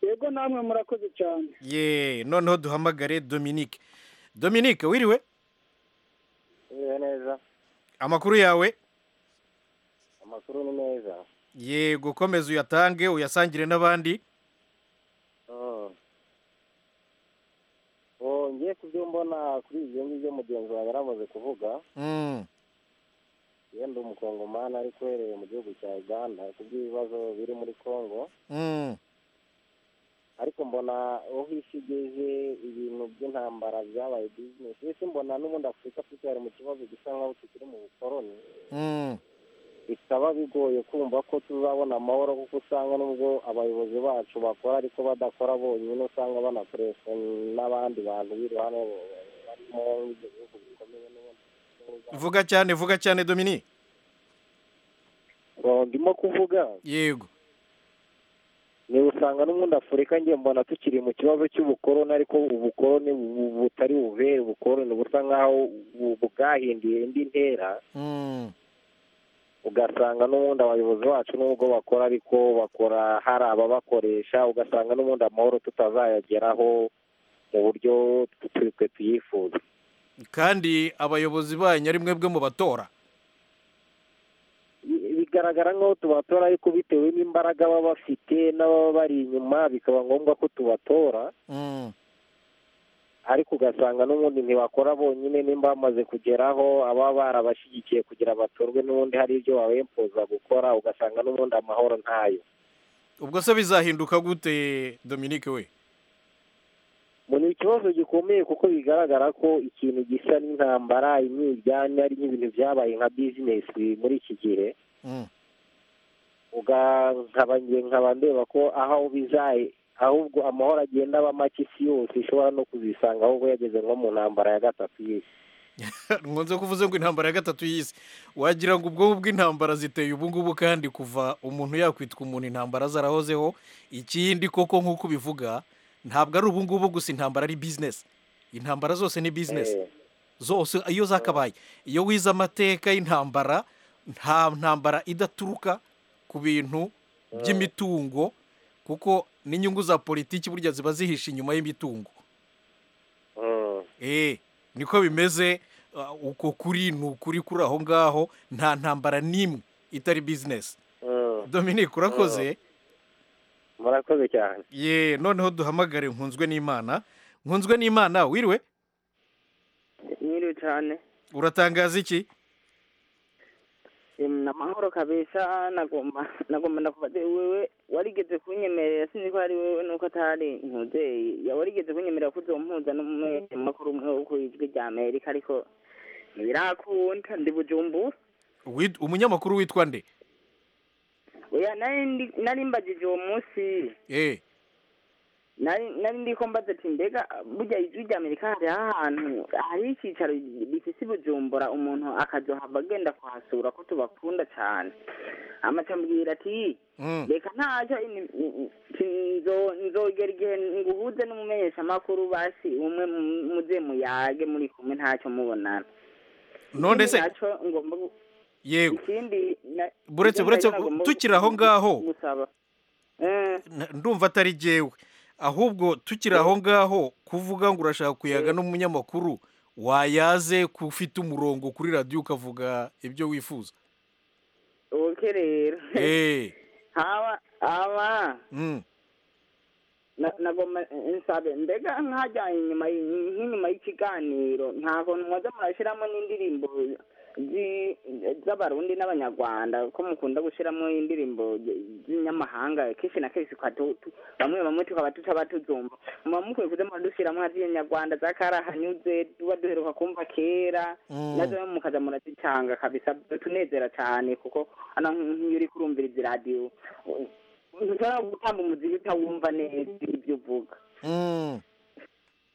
yego namwe murakoze cyane ye noneho duhamagare dominique dominique wiriwe Iriwe neza amakuru yawe amakuru ni meza yego komeza uyatange uyasangire n'abandi Mm. Oh, ngiye ku byo mbona kuri ibyo ngibyo mugenzi wawe yaramaze kuvuga Mm. yenda umukongomani ariko uhereye mu gihugu cya uganda ku by'ibibazo biri muri congo Mm. ariko mbona aho isi igeze ibintu by'intambara byabaye bizinesi ese mbona n'ubundi afurika turacyari mu kibazo gisa nkaho kikiri mu bukoroni Mm. bikaba bigoye kumva ko tuzabona amahoro kuko usanga nubwo abayobozi bacu bakora ariko badakora bonyine usanga banakoreshwa n'abandi bantu b'iruhande barimo ibyo bihugu bikomeye n'ubundi vuga cyane vuga cyane dominique ngo ndimo kuvuga yego ni usanga n'ubundi afurika ngiye mbona tukiri mu kibazo cy'ubukoroni ariko ubukoroni bu- butari bubere ubukoroni busa nk'aho bu- bwahinduye indi ntera Mm. ugasanga n'ubundi abayobozi bacu n'ubwo bakora ariko bakora hari ababakoresha ugasanga n'ubundi amahoro tutazayageraho mu buryo twe tuyifuza kandi abayobozi banyu ari mwebwe mu batora Bi- bigaragara nk'aho tubatora ariko bitewe n'imbaraga baba bafite n'ababa bari inyuma bikaba ngombwa ko tubatora Mm. ariko ugasanga n'ubundi ntibakora bonyine nimba bamaze kugeraho ababa barabashyigikiye kugira batorwe n'ubundi hari ibyo babempoza gukora ugasanga n'ubundi amahoro ntayo ubwo se bizahinduka gute dominique we ngo ni ikibazo gikomeye kuko bigaragara ko ikintu gisa n'intambara imyiryane ari nk'ibintu byabaye nka bizinesi muri iki gihe Mm. uga- nkaba nge- nkaba ndeba ko aho bizaye ahubwo amahoro agenda aba make isi yose ishobora no kuzisanga ahubwo yageze nko mu ntambara ya gatatu y'isi nkunze kuvuze ngo intambara ya gatatu y'isi wagira ngo ubwonko bw'intambara ziteye ubu ngubu kandi kuva umuntu yakwitwa umuntu intambara zarahozeho ikindi koko nk'uko ubivuga ntabwo ari ubu ngubu gusa intambara ari bizinesi intambara zose ni bizinesi Eh, zose iyo zakabaye iyo wize amateka y'intambara nta ntambara idaturuka ku bintu by'imitungo kuko n'inyungu za politiki burya ziba zihishe inyuma y'imitungo mm, eh niko bimeze uh, uko kuri ni ukuri kuri aho ngaho nta ntambara n'imwe itari bizinesi mm. dominique urakoze murakoze cyane ye noneho duhamagare nkunzwe n'imana nkunzwe n'imana wiriwe nyiriwe cyane uratangaza iki Em, n'amahoro kabisa nagomba nagomba ndakubaze wewe warigeze kunyemerera sinzi ko ari wewe nuko atari nkuzeye ya warigeze kunyemerera ko uzompuza n'umunyamakuru umwe wo ku ijwi rya amerika ariko ntibirakunda ndi bujumbura Wit- umunyamakuru witwa nde oya nari ndi- nari mbajije uwo munsi eh nari nari ndiko mbaza ati mbega burya ijwi rya amerika hari ahantu hari icyicaro bifise i bujumbura umuntu akazohava agenda kuhasura ko tubakunda cyane amacambwira ati mm. reka ntacyo ini- ini- nzo- nzogera igihe nguhuze n'umumenyeshamakuru basi umwe mu- muze muyage muri kumwe ntacyo mubonana none se Ntacyo ngomba gu- yego ikindi na- buretse ikindi buretse nacyo nagomba gu- tukiri aho ngaho gusaba Eh, n- ndumva atari jyewe ahubwo tukiri aho ngaho kuvuga ngo urashaka kuyaga n'umunyamakuru wayaze ko ufite umurongo kuri radiyo ukavuga ibyo wifuza oke rero Eh, haba haba mm, na- nagomba nsabe mbega nkajyanye inyuma y- nk'inyuma y'ikiganiro nta kuntu mwaza murashyiramo n'indirimbo zi- z'abarundi n'abanyarwanda ko mukunda gushyiramo indirimbo z'inyamahanga kenshi na kenshi tukaba tu- tu- bamwe bamwe tukaba tutaba tuzumva muba mukwiye kuza muradushyiramo nka z'inyarwanda za karahanyuze tuba duheruka kumva kera Mm. nazo rero mukaza murazitanga kabisa tunezera cyane kuko ana nk'iyo uri kurumviriza iradiyo ntushobora gutanga umuziki utawumva neza ibyo uvuga Mm.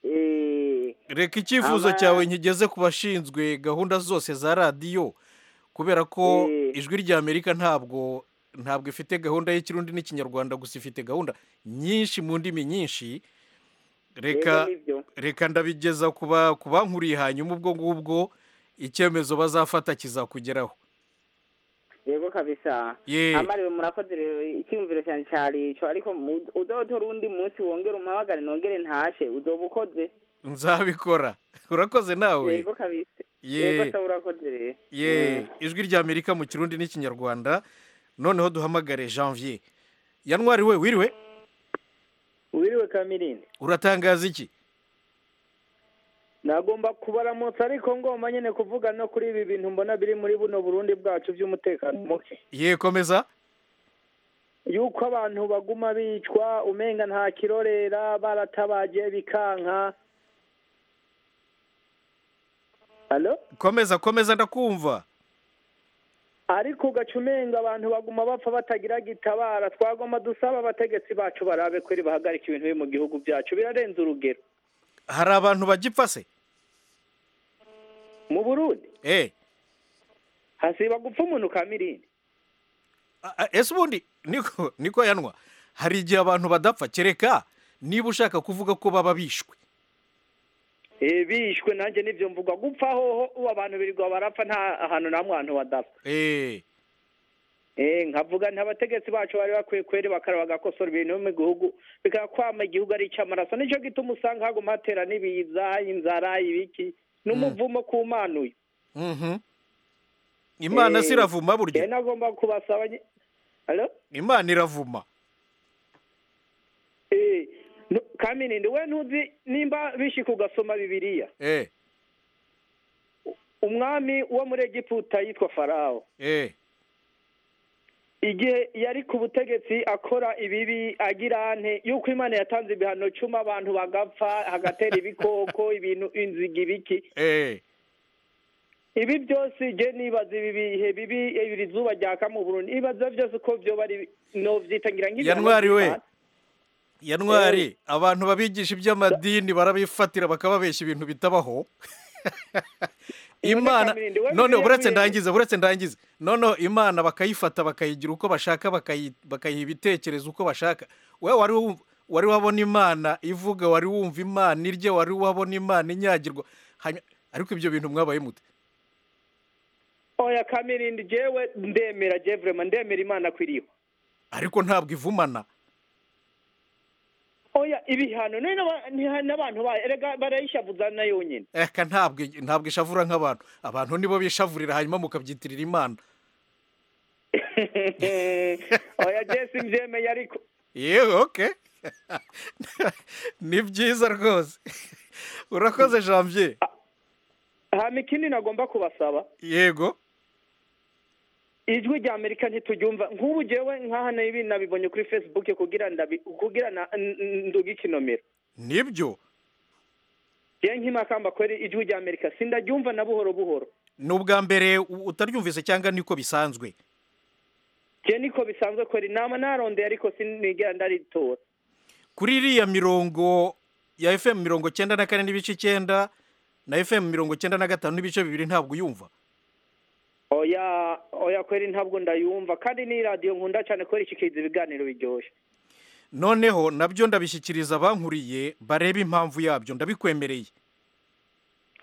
Eh, reka icyifuzo Aba- cyawe nkigeze ku bashinzwe gahunda zose za radiyo kubera ko Eh. ijwi ry'amerika ntabwo ntabwo ifite gahunda y'ikirundi n'ikinyarwanda gusa ifite gahunda nyinshi mu ndimi nyinshi rero reka nibyo reka ndabigeza ku ba- ku bankuriye hanyuma ubwo ngubwo icyemezo bazafata kizakugeraho yego kabisa ye amariwe murakoze rero icyumviro cyanjye cyarico ariko mu- uzotora undi munsi wongere umpamagare nongere ntashe uzoba ukoze nzabikora urakoze nawe yego kabisa yego ye se urakoze rero ye ijwi ry'amerika mu kirundi n'ikinyarwanda noneho duhamagare janvier yanwari we wiriwe wiriwe kamirindi uratangaza iki nagomba kubaramutsa ariko ngomba nyine kuvuga no kuri ibi bintu mbona biri muri buno burundi bwacu by'umutekano muke ye komeza yuko abantu baguma bicwa umenga nta kirorera baratabaje bikanka halo komeza komeza ndakumva ariko ugaca umenga abantu baguma bapfa batagira gitabara twagomba dusaba abategetsi bacu barabe kweri bahagarika ibintu biri mu gihugu byacu birarenze urugero hari abantu bagipfa se mu burundi eh hasiba gupfa umuntu ka mirindi a- a- ese ubundi niko niko yanwa hari igihe abantu badapfa kereka niba ushaka kuvuga ko baba bishwe Eh, bishwe nanjye nibyo mvuga gupfa hoho ubu abantu birirwa barapfa nta hantu namwe hantu badapfa eh Eh, nkavuga nti abategetsi bacu bari bakwiye kweri bakaraba bagakosora ibintu biri mu gihugu bikakwama igihugu ari icy'amaraso nicyo gituma usanga haguma hatera n'ibiza inzara ibiki n'umuvumo ku mana uyu mhm imana Eh, siravuma rero buryo nagomba kubasaba nye- Halo? imana iravuma Eh, nu- kamirindi we ntuzi nimba bishika ugasoma bibiliya eh umwami wo muri egiputa yitwa farawo eh igihe yari ku butegetsi akora ibibi agira ante yuko imana yatanze ibihano cumi abantu bagapfa hagatera ibikoko ibintu inziga ibiki eh ibi byose je nibaza ibi bihe bibi ibiri zuba ryaka mu burundi ibaza byose uko byoba ari novyitangira nk'ibihano Yanwari we. by'Imana. yanwari abantu babigisha iby'amadini barabifatira bakababeshya ibintu bitabaho imana Kamirindi, we none Bibiliya buretse kuri- ndangize buretse ndangize noneho imana bakayifata bakayigira uko bashaka bakayi- bakayiha ibitekerezo uko bashaka we wari wumva- wari wabona imana ivuga wari wumva imana irya wari wabona imana inyagirwa Hanyuma- ariko ibyo bintu mwabaye mute oya kamirindi jewe ndemera je vraiment ndemera imana kwiriho ariko ntabwo ivumana oya ibihano none n'aba- ntiha- n'abantu ba- erega barayishavuza na yonyine eka ntabwo ntabwo ishavura nk'abantu abantu nibo bishavurira hanyuma mukabyitirira imana oya jesi mbyemeye ariko yewe oke ni byiza rwose urakoze janvier hama ikindi nagomba kubasaba yego ijwi rya amerika ntituryumva nk'ubu jewe nk'aha n'ibi nabibonye kuri facebook kugira ndabi kugira na n- n- nduga ikinomero nibyo jewe nk'imakamba kweri ijwi rya amerika sindaryumva na buhoro buhoro ni ubwa mbere u- utaryumvise cyangwa niko bisanzwe jewe niko bisanzwe kweri nama narondeye ariko sinigera ndaritora kuri iriya mirongo ya fm mirongo cyenda na kane n'ibice icyenda na fm mirongo cyenda na gatanu n'ibice bibiri ntabwo uyumva oya oya kweri ntabwo ndayumva kandi ni radiyo nkunda cyane kweri ikikiza ibiganiro biryoshye noneho nabyo ndabishyikiriza abankuriye bareba impamvu yabyo ndabikwemereye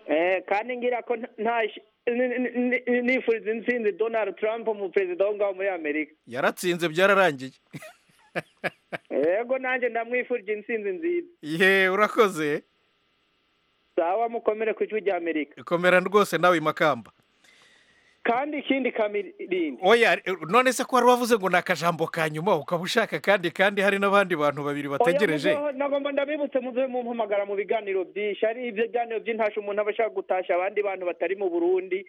Eh, kandi ngira ko nta- nta ish- ni- ni- ni- nifuriza intsinzi donald trump mu perezida wo ngaho muri amerika yaratsinze byararangiye yego nanjye ndamwifurije intsinzi nziza ye urakoze sawa mukomere ku ijwi rya amerika komera rwose nawe makamba kandi ikindi kamirindi oya eh, none se ko wari wavuze ngo ni akajambo ka nyuma ukaba ushaka kandi kandi hari n'abandi bantu babiri bategereje Oya, muzeho, nagomba ndabibutse muze mumpamagara mu biganiro byinshi ari ibyo biganiro by'intasha umuntu aba ashaka gutasha abandi bantu batari mu burundi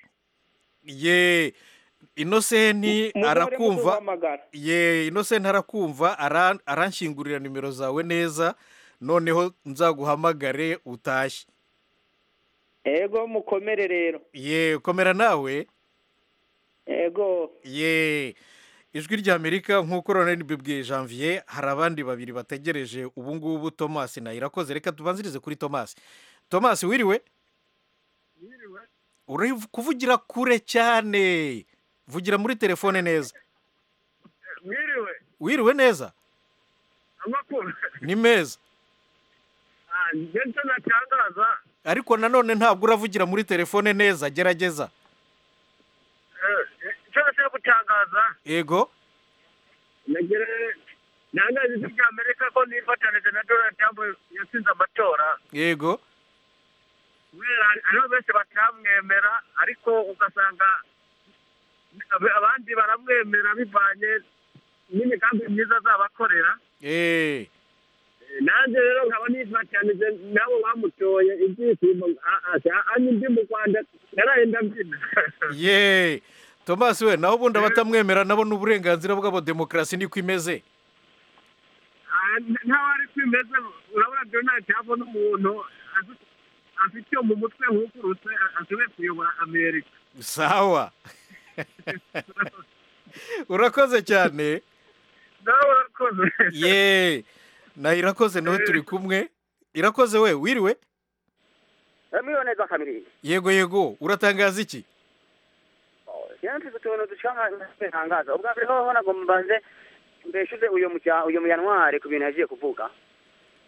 ye inosenti arakumva arakumva ye inosenti arakumva ara- aranshyingurira nimero zawe neza noneho nzaguhamagare utashye ego mukomere rero ye komera nawe ego ye ijwi ry'amerika nk'uko rero nibibwiye janvier hari abandi babiri bategereje ubu ngubu thomas na irakoze reka tubanzirize kuri thomas thomas wiriwe uri kuvugira kure cyane vugira muri telefone neza mwiriwe wiriwe neza amakuru ni meza njye nicyo natangaza ariko nanone ntabwo uravugira muri telefone neza gerageza icyo nashaka gutangaza yego nagere ntangaza ijwi rya amerika ko nifatanije na donald trump yatsinze amatora yego kubera hari- hariho benshi batamwemera ariko ugasanga ab- abandi baramwemera bivanye n'imigambi myiza azabakorera eee Eh, nanjye rero nkaba nifatanije nabo bamutoye ibyishimo a- a- a- ndi mu rwanda naraye ndabyina ye tomasi we naho ubundi abatamwemera nabo ni uburenganzira bwabo demokarasi niko imeze ntawe ari kwimeze urabona donald trump ni umuntu azi- afite iyo mu mutwe hukurutse a- ashoboye kuyobora amerika sawa urakoze cyane nawe urakoze ye na irakoze nawe turi kumwe irakoze we wiriwe miliyoni z'akamiriyoni yego yego uratangaza iki rero mfite utuntu ducangaza ubwa mbere hoho nagomba mbanze mbeshuze uyu mujya- uyu muyantware ku bintu yagiye kuvuga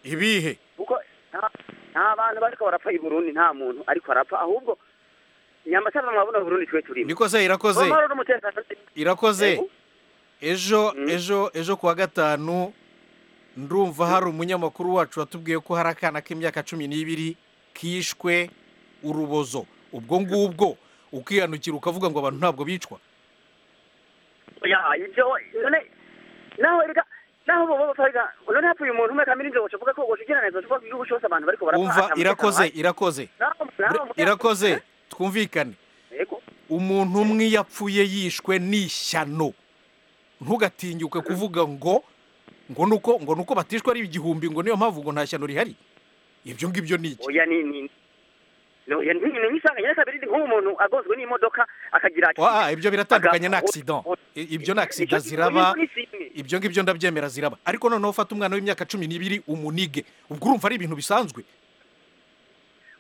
ibihe kuko nta- nta bantu bariko barapfa i burundi nta muntu ariko arapfa ahubwo nyamashara mwabona burundi twe turimo niko se irakoze amahoro n'umutekano irakoze Yego. ejo Mm. ejo ejo kuwa gatanu ndumva hari umunyamakuru wacu watubwiye ko hari akana k'imyaka cumi n'ibiri kishwe urubozo ubwo ngubwo ukihanukira ukavuga ngo abantu ntabwo bicwa ya ibyo none naho erega naho bo bo fariga none hapfa uyu muntu umwe kamera inzobo uvuga ko ushikirana izo uvuga igihugu cyose abantu bariko barapfa wumva ata mutekano irakoze uhari. irakoze Naho- naho- irakoze twumvikane Yego. umuntu umwe iyo apfuye yishwe n'ishyano ntugatinyuke kuvuga ngo ngo nuko ngo nuko batishwe ari igihumbi ngo niyo mpamvu ngo nta shyano rihari ibyo ngibyo ni iki oya ni ni no ya ni ni misanga nyaka biri nk'uwo muntu agozwe n'imodoka akagira ati- Ah, ah, ibyo biratandukanye Aga- na accident o- I- ibyo ni Nicyo accident kintu ziraba ni kimwe. ibyo ngibyo ndabyemera ziraba ariko noneho ufata umwana w'imyaka cumi n'ibiri umunige ubwo urumva ari ibintu bisanzwe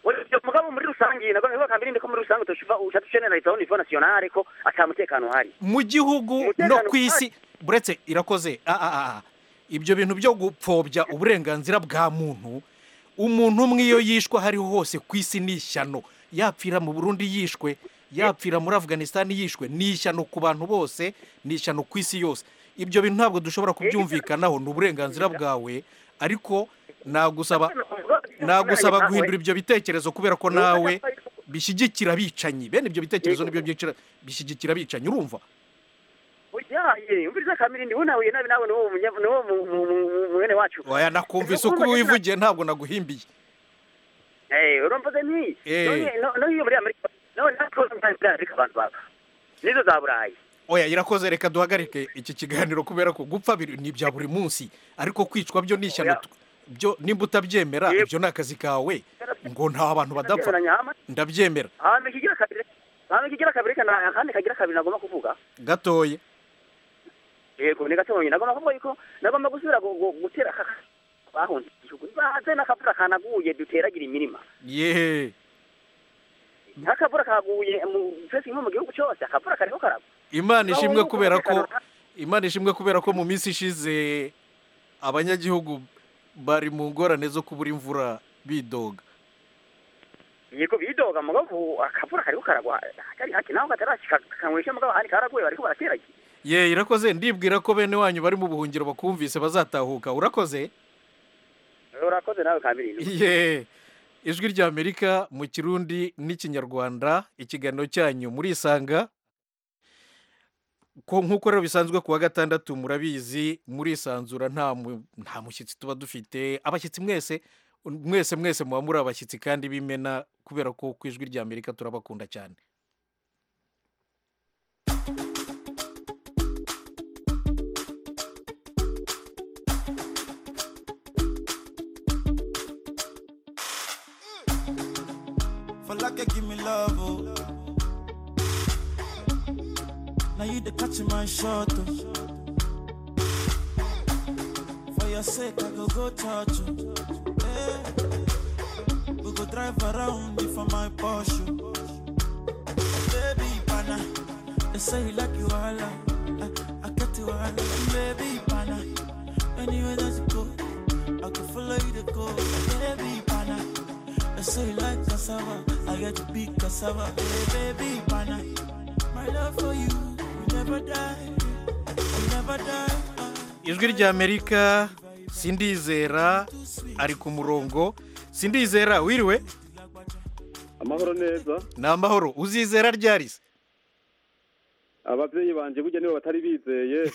Oya, ibyo mugabo muri rusange nako niba kamera ndiko muri rusange toshiva ushaka generaliza au niveau national ko ata mutekano uhari mu gihugu Umutekano no ku isi buretse irakoze ah, ah, ah, ah. ibyo bintu byo gupfobya uburenganzira bwa muntu umuntu umwe iyo yishwe aho ariho hose ku isi ni ishyano yapfira mu burundi yishwe yapfira muri afganisitani yishwe ni ishyano ku bantu bose ni ishyano ku isi yose ibyo bintu ntabwo dushobora kubyumvikanaho ni uburenganzira bwawe ariko nagusaba nagusaba guhindura ibyo bitekerezo kubera ko nawe bishyigikira abicanyi bene ibyo bitekerezo nibyo byicira- bishyigikira abicanyi urumva yaye umviriza kamera ndi unahuye nabi nawe n'uwo munyavu n'uwo mu- mu- mu- mwene wacu waya nakumvise uko wivugiye ntabwo naguhimbiye Eh, urumva se ni Eh. none no- no iyo muri amerika none natwe tuzi muri amerika abantu baba nizo za burayi oya irakoze reka duhagarike iki kiganiro kubera ko gupfa biri- ni ibya buri munsi ariko kwicwa byo ni ishyano Oya. tu- byo nimba utabyemera Yego. ibyo ni akazi kawe ngo nta abantu badapfa Ndabyemera nyama. ndabyemera ahantu kigira kabiri ahantu kigira kabiri kana akandi kagira kabiri nagomba kuvuga gatoya yego ni gato nyine nagomba kuvuga yuko nagomba gusubira gu- gu- gutera aka bahunze igihugu baze n'akavura kanaguye duteragira imirima ye nk'akavura kaguye mu twese nko mu gihugu cyose akavura kariho karagwa imana ishimwe kubera ko imana ishimwe kubera ko mu minsi ishize abanyagihugu bari mu ngorane zo kubura imvura bidoga yego bidoga mugabo akavura kariho karagwa kari haki naho katarashika kanywesha mugabo ahandi karaguye bariko barateragira ye irakoze ndibwira ko bene wanyu bari mu buhungiro bakumvise bazatahuka urakoze urakoze nawe kabiri Ye ijwi ry'amerika mu kirundi n'ikinyarwanda ikiganiro cyanyu murisanga ko nk'uko rero bisanzwe ku wa gatandatu murabizi murisanzura nta mu- nta mushyitsi tuba dufite abashyitsi mwese mwese mwese muba muri abashyitsi kandi b'imena kubera ko ku ijwi ry'amerika turabakunda cyane Falake give me love, oh. Now you the catch my shot, oh. For your sake, I go go touch you. Yeah. We go drive around you for my Porsche. Baby, pana, they say you like you all. I, I get you all. Baby, pana, anywhere that you go, I go follow you to go. Baby, pana, they say you like cassava. I get to big cassava. Hey, baby, pana, my love for you, you never die, you never die. ijwi ry'amerika sindizera ari ku murongo sindizera wiriwe amahoro neza ni amahoro uzizera ryari se ababyeyi banjye burya niba batari bizeye yewe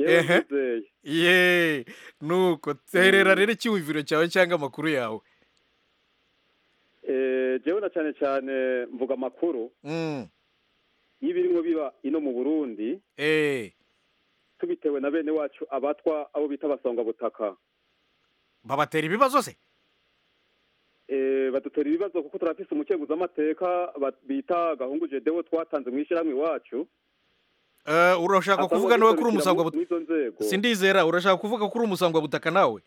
Ehe. bizeye yeee nuko terera rero icyumviro cyawe cyangwa amakuru yawe Eh, jewe na cyane cyane mvuga amakuru Mm, y'ibirimo biba ino mu burundi eh, tubitewe na bene wacu abatwa abo bita abasongabutaka babatera ibibazo se Eh, badutera ibibazo kuko turafise umukenguzamateka ba- bita gahungu jedewo twatanze mu ishyirahamwe iwacu Eh, urashaka Asaba kuvuga nawe kuri guserukira mu- umusangwabutaka mw'izo nzego sindizera urashaka kuvuga kuri umusangwabutaka nawe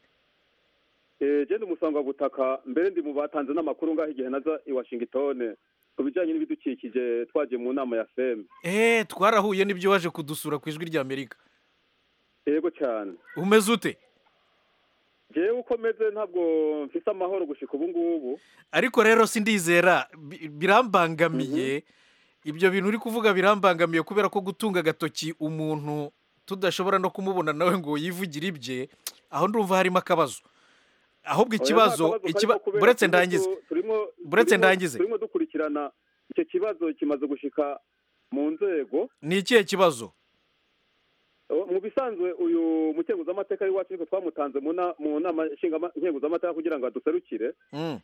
Eh, je ndi umusangwabutaka mbere ndi mu batanze n'amakuru ngaho igihe naza i washingitone ku bijyanye n'ibidukikije twagiye mu nama ya feme eee twarahuye n'ibyo waje kudusura ku ijwi ry'amerika yego cyane umeze ute jewe uko meze ntabwo mfise amahoro gushika ubu ngubu ariko rero sindizera bi- birambangamiye ibyo bintu uri kuvuga birambangamiye kubera ko gutunga agatoki umuntu tudashobora no kumubona nawe ngo yivugire ibye aho ndumva harimo akabazo ahubwo ikibazo Oya, nta kabazo ikiba- kariko kubera buretse turimo- ndangize turimo- Buretse turimo- ndangize. turimo dukurikirana icyo kibazo kimaze gushika mu nzego ni ikihe kibazo O, mu bisanzwe uyu mukenguzamateka w'iwacu ariko twamutanze mu na- mu nama nshingama- nkenguzamateka kugira ngo aduserukire Mm,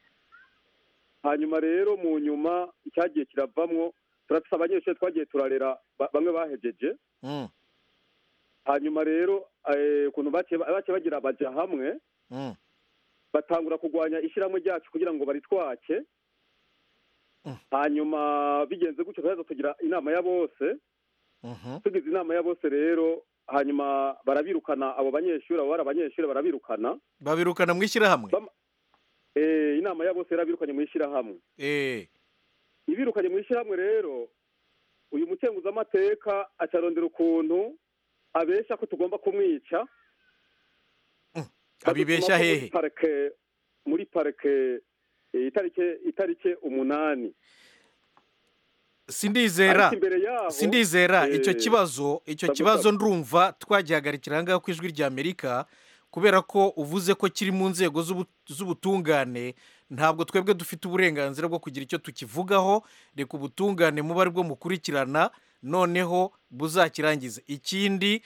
hanyuma rero mu nyuma cyagiye kiravamwo turafise abanyeshuri twagiye turarera ba- bamwe bahejeje mm, hanyuma rero eh, ukuntu baciye ba- baciye bagira baja hamwe mm, batangura kurwanya ishyirahamwe ryacu kugira ngo baritwake Mm. hanyuma bigenze gutyo turaza tugira inama ya bose mhm. tugize inama ya bose rero hanyuma barabirukana abo banyeshuri abo bari abanyeshuri barabirukana babirukana mu ishyirahamwe Ba- Eh, inama ya bose yarabirukanye mu ishyirahamwe Eh, ibirukanye mu ishyirahamwe rero uyu mukenguzamateka acarondera ukuntu abeshya ko tugomba kumwica abibeshya Badutuma ko muri hehe parike muri parike eh, itarike itarike umunani sindizera Ariko imbere yaho sindizera eh, icyo kibazo icyo sabu, kibazo sabu. ndumva twagihagarikira ahangaha ku ijwi ry'amerika kubera ko uvuze ko kiri mu nzego z'ubu- z'ubutungane ntabwo twebwe dufite uburenganzira bwo kugira icyo tukivugaho reka ubutungane muba ari bwo mukurikirana noneho buzakirangize ikindi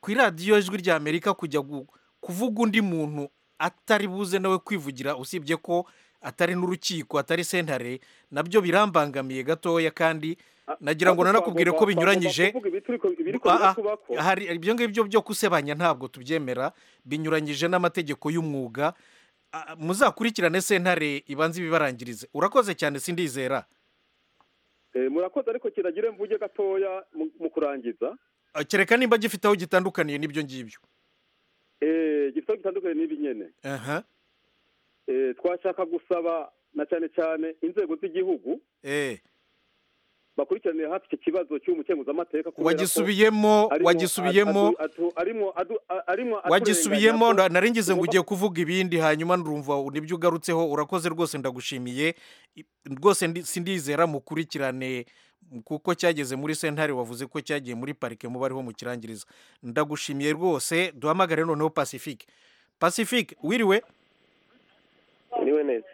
ku iradiyo ijwi ry'amerika kujya gu- kuvuga undi muntu atari buze nawe kwivugira usibye ko atari n'urukiko atari sentare nabyo birambangamiye gatoya kandi nagira ngo ahubwo nanakubwire ko twagomba- binyuranyije twagomba kuvuga ibituriko- ibiriko Ah, ah, birakubako hari ibyo ngibyo byo gusebanya ntabwo tubyemera binyuranyije n'amategeko y'umwuga Ah, muzakurikirane sentare ibanze ibibarangirize urakoze cyane sindizera Eh, murakoze ariko kiragire mvuge gatoya mu mu kurangiza Ah, kereka nimba gifite aho gitandukaniye n'ibyo ngibyo Eh, gifite aho gitandukanye n'ibi nyene aha Eh, twashaka gusaba na cyane cyane inzego z'igihugu eh bakurikiranire hafi iki kibazo cy'umukenguzamateka kubera ko wagisubiyemo arimo wagisubiyemo adu- adu- arimo adu- a- arimo aturenganya wagisubiyemo ko na- nari ngize ngo tugomba- ugiye kuvuga ibindi hanyuma ndumva nibyo ugarutseho urakoze rwose ndagushimiye I- rwose ndi- sindizera mukurikirane kuko cyageze muri sentare wavuze ko cyagiye muri parike muba ariho mukirangiriza ndagushimiye rwose duhamagare noneho pacifique pacifique wiriwe niwe neza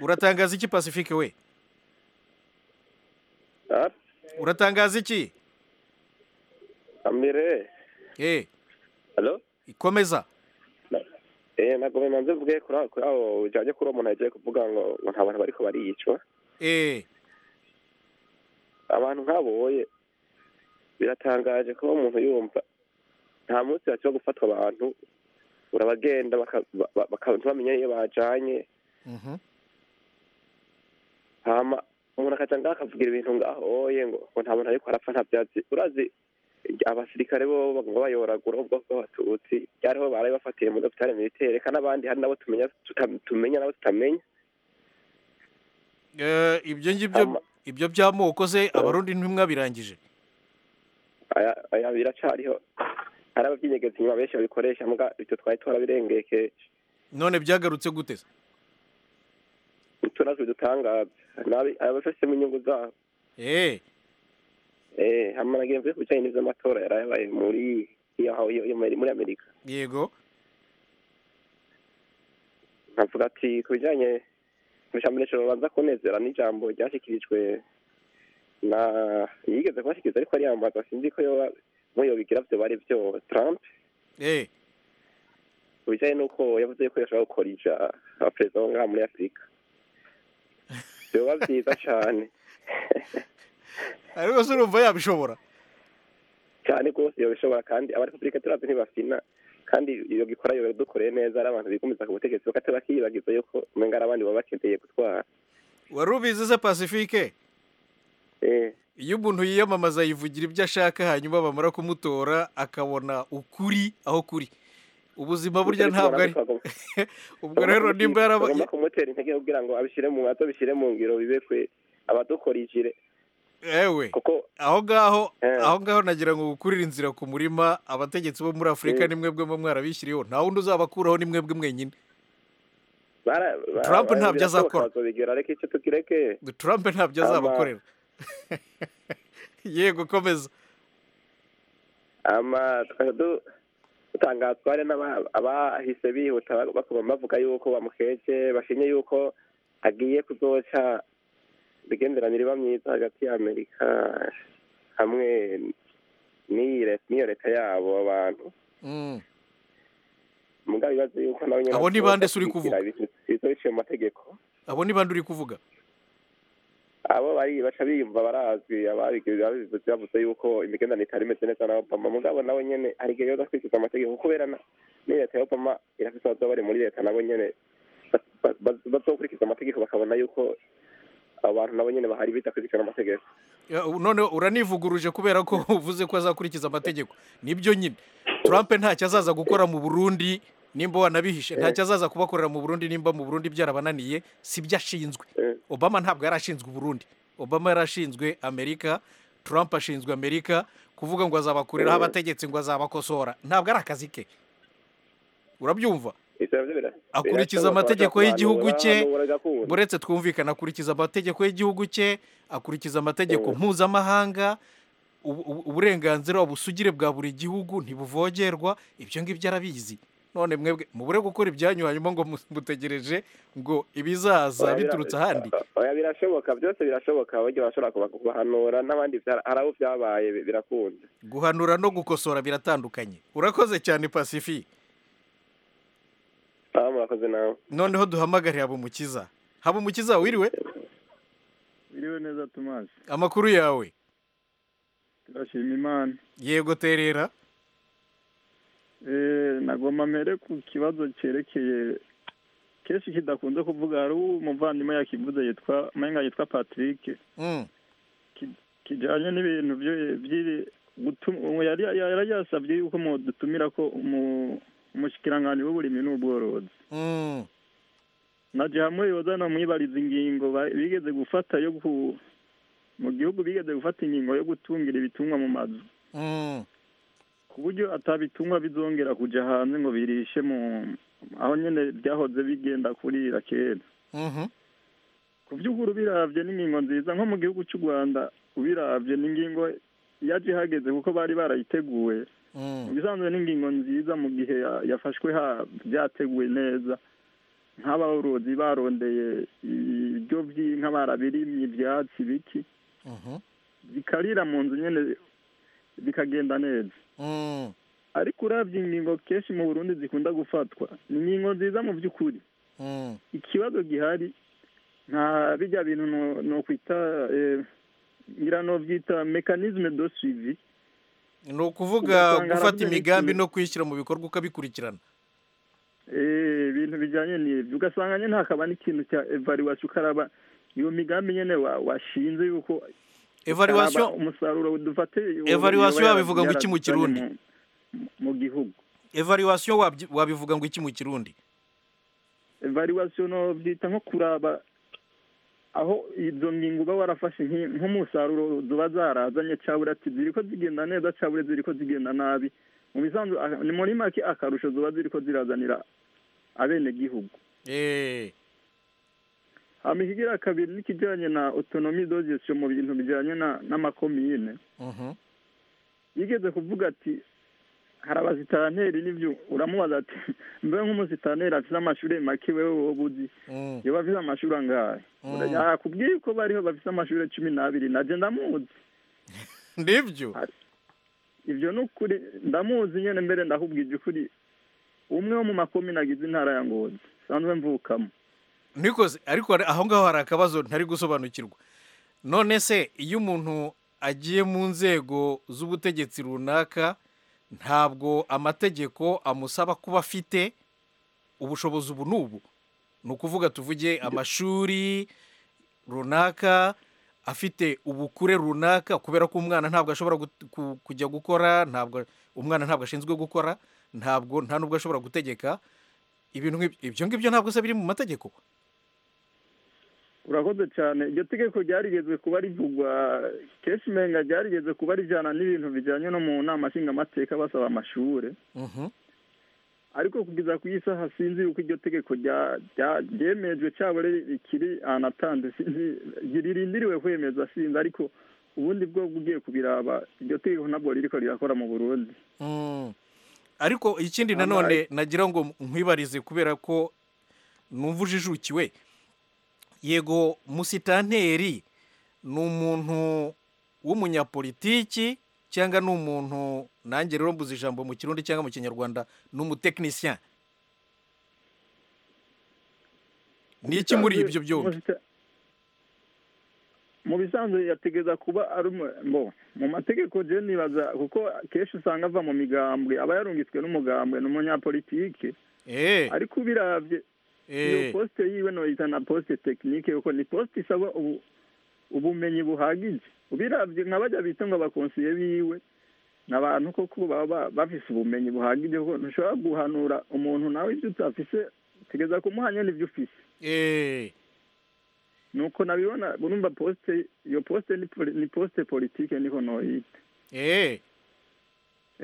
uratangaza iki pacifique we Ah, uratangaza iki amire eh halo ikomeza eh ntabwo bimanze mvuge kuri aho kuri aho ujyanye kuri uwo muntu yagiye kuvuga ngo ngo nta bantu bariko bariyicwa eh abantu nk'aboye biratangaje kuba umuntu yumva nta munsi hakiba gufatwa abantu urabagenda baka- ba- ba- baka- ntibamenye iyo bajanye mhm hama umuntu akaca ngaho akavugira ibintu ngaho oye ngo ngo nta muntu ariko arapfa nta byatsi urazi abasirikare bo bagomba bayoragura ubwoko bw'abatutsi byariho baraye bafatiye muri dogitari militaire reka n'abandi hari nabo tumenya tuta- tumenya nabo tutamenya Eh, ibyo ngibyo ibyo by'amoko se abarundi ntimwabirangije aya- aya biracariho hari ababyinyegeza inyuma benshi babikoresha mbwa ibyo twari twarabirengekesha none byagarutse gute se utunazo dutangaza nabi abafasemo inyungu zabo eh eh hama nagiye mvuye ku bijyanye n'ivy'amatora yari yabaye muri iyo aho- iyo- iyo muri- muri amerika yego nkavuga ati ku bijyanye imishamirisho babanza kunezera n'ijambo ryashyikirijwe na yigeze kubashyikiriza ariko ariyambaza sinzi ko yoba muyobigira byo bari byo trump eh ku bijyanye n'uko yavuze yuko yashobora gukorija abaperezida bo ngaha muri afurika byoba byiza cane ariko se urumva yabishobora cyane rwose yabishobora kandi abarepublika turavye ntibafina kandi iyo gikora yobera dukoreye neza ari abantu bigumiza ku butegetsi bakate bakiyibagiza yuko umenga ari abandi baba bakeneye gutwara wari ubizi se pacifique eh iyo umuntu yiyamamaza yivugira ibyo ashaka hanyuma bamara kumutora akabona ukuri aho kuri ubuzima burya ntabwo ari ubwo rero nimba yaraba bagomba kumutera intege kugira ngo abishire mu ngato bishire mu ngiro bibe kwe abadukorijire ewe kuko aho ngaho Eh. aho ngaho nagira ngo gukurira inzira ku murima abategetsi bo muri afurika Eh. ni mwebwe mwe mwarabishyiriyeho nta wundi uzabakuraho ni mwebwe mwenyine bara- bara- Trump bara- ntabyo birashoboka azakora. bazobigira reka icyo tukireke trump ntabyo Ama- azabakorera yego komeza ama tukajya du- dutangazwa hari n'aba- abahise bihuta ba- bakaba bavuga yuko bamukeje bashinye yuko agiye kuzoca imigenderanire iba myiza hagati ya amerika hamwe n'iyi re- n'iyo leta yabo abantu Mm. mugabo ibibazo yuko nawe nyene Abo ni bande se uri azobakurikira ibintu bizo biciye mu mategeko abo ni bande uri kuvuga abo bari baca biyumva barazwi ababigize babivuze bavuze yuko imigenderanire itari imeze neza na obama mugabo nawe nyene hari igihe yoza kwikiza amategeko kubera na n'iyo leta ya obama irafise abazoba bari muri leta nabo nyene ba- ba- ba- bazokurikiza amategeko bakabona yuko abantu nabo nyene bahari bidakurikirana amategeko Ya, u- none uranivuguruje kubera ko uvuze ko azakurikiza amategeko nibyo nyine trump ntacyo azaza gukora mu burundi nimba wanabihishe ntacyo azaza kubakorera mu burundi nimba mu burundi byarabananiye si byo ashinzwe Eh. obama ntabwo yari ashinzwe uburundi obama yari ashinzwe amerika trump ashinzwe amerika kuvuga ngo azabakuriraho abategetsi ngo azabakosora ntabwo ari akazi ke urabyumva Ivyo navyo bira- akurikiza birashoboka, amategeko bashaka y'igihugu kubanura, cye banura gahunda. buretse twumvikana akurikiza amategeko y'igihugu cye akurikiza amategeko mpuzamahanga ubu- ubu- uburenganzira ubusugire bwa buri gihugu ntibuvogerwa ibyo ngibyo arabizi none mwebwe mubure gukora ibyanyu hanyuma ngo mu- mutegereje ngo ibizaza Oya, bira- biturutse ahandi oya birashoboka byose birashoboka burya bashobora kuba- kubahanura n'abandi vya- hari abo vyabaye bi- birakunda guhanura no gukosora biratandukanye urakoze cyane pacifi Ah, murakoze nawe noneho duhamagare habumukiza habumukiza wiriwe biriwe neza tomasi amakuru yawe turashima imana yego terera Eh, nagomba mbere ku kibazo cyerekeye kenshi kidakunze kuvuga hari umuvandimwe yakivuze yitwa umenga yitwa patrick Mm. kijyanye n'ibintu byo- by'iri- gutu- uwo yari yari yasabye yuko mudutumira ko umu- umushikiranganji w'uburimi n'ubworozi Mm. na jahamwe yoza namwibariza ingingo ba- bigeze gufata yo ku mu gihugu bigeze gufata ingingo yo gutungira ibitungwa mu mazu Mm. ku buryo atabitungwa bizongera kuja hanze ngo birishe mu aho nyene byahoze bigenda kurira kera Mhm. ku by'ukuri ubiravye n'ingingo nziza nko mu gihugu cy'u rwanda ubiravye n'ingingo yaje ihageze kuko bari barayiteguye Mm. mu bisanzwe n'ingingo nziza mu gihe ya- yafashwe ha byateguwe neza nk'aborozi barondeye ibyo by'inka barabirimye ibyatsi ibiti Mhm. bikarira mu nzu nyene bikagenda neza Mm. ariko uravye ingingo kenshi mu burundi zikunda gufatwa ni ingingo nziza mu by'ukuri Mm. ikibazo gihari nta bijya bintu no- nokwita eh, ngira novyita mekanisme do suivi ni ukuvuga Ugasanga gufata harabura imigambi n'ikintu. no kuyishyira mu bikorwa ukabikurikirana Eh, ibintu bijyanye n'ibyo ugasanga nyine hakaba n'ikintu cya evaluation ukaraba iyo migambi nyine wa- washinze yuko Evaluation- utaraba umusaruro udufatiye Evaluation babivuga ngo iki mu Kirundi? yarazanye mu- mu gihugu evaluation wabyi- wabivuga ngo iki mu kirundi evaluation no byita nko kuraba aho izo ngingo uba warafashe nk'i- nk'umusaruro ziba zarazanye cyabura ati ziri ko zigenda neza cyabura ziri ko zigenda nabi mu bisanzwe aka- ni muri make akarusho ziba ziri ko zirazanira abenegihugu Eh, hama ikigira kabiri n'ikijyanye na autonomy de gestion mu bintu bijyanye na- n'amakomine mhm. yigeze kuvuga ati hari abazitanteri n'ibyo uramubaza ati mbe nk'umuzitaneri afite amashuri make wewe wowe uzi Mm. iyo bafite amashuri angahe Mm. yakubwiye ko bariho bafite amashuri cumi n'abiri najye ndamuzi nibyo ibyo ni ukuri ndamuzi nyine mbere ndahubwije ukuri umwe wo mu makomine agize intara ya ngozi sanzwe mvukamo nikoze ariko hari- aho ngaho hari akabazo ntari gusobanukirwa none se iyo umuntu agiye mu nzego z'ubutegetsi runaka ntabwo amategeko amusaba kuba afite ubushobozi ubu n'ubu ni ukuvuga tuvuge amashuri runaka afite ubukure runaka kubera ko umwana ntabwo ashobora gut- ku- kujya gukora ntabwo umwana ntabwo ashinzwe gukora ntabwo nta n'ubwo ashobora gutegeka ibintu nk'ibyo ibyo ngibyo ntabwo se biri mu mategeko urakoze cyane iryo tegeko ryarigeze kuba rivugwa kenshi umenga ryarigeze kuba rijyana n'ibintu bijyanye no mu nama nshingamateka basaba amashuri Mhm. ariko kugeza ku isaha sinzi yuko iryo tegeko rya- rya- ryemejwe cyabure rikiri anatanze sinzi ririndiriwe kwemeza sinzi ariko ubundi bwo ugiye kubiraba iryo tegeko ntabwo ririko rirakora mu burundi Mm. ariko ikindi Ama- nanone nagira ngo nkwibarize kubera ko numva ujijukiwe yego musitanteri ni umuntu w'umunyapolitiki cyangwa ni umuntu nange rero mbuze ijambo mu kirundi cyangwa mu kinyarwanda ni umutekinisiyani ni iki muri ibyo byombi Muzita- mu bisanzwe yategeza kuba ari umu- bo mu mategeko je nibaza kuko kenshi usanga ava mu migambwe aba yarungitswe n'umugambwe ni umunyapolitike ariko ubiravye iyo Eh. posite yiwe noyita na posite tekinike kuko ni posite isaba ubu- ubumenyi buhagije ubiravye nka bajya bita ngo abakonsiye biwe ni abantu koko baba ba- bafise ubumenyi buhagije kuko ntushobora guhanura umuntu nawe ibyo utafise tegeza kumuha nyene ibyo ufise Eh. nuko nabibona urumva posite iyo posite ni poli- ni posite politike niko noyita Eh.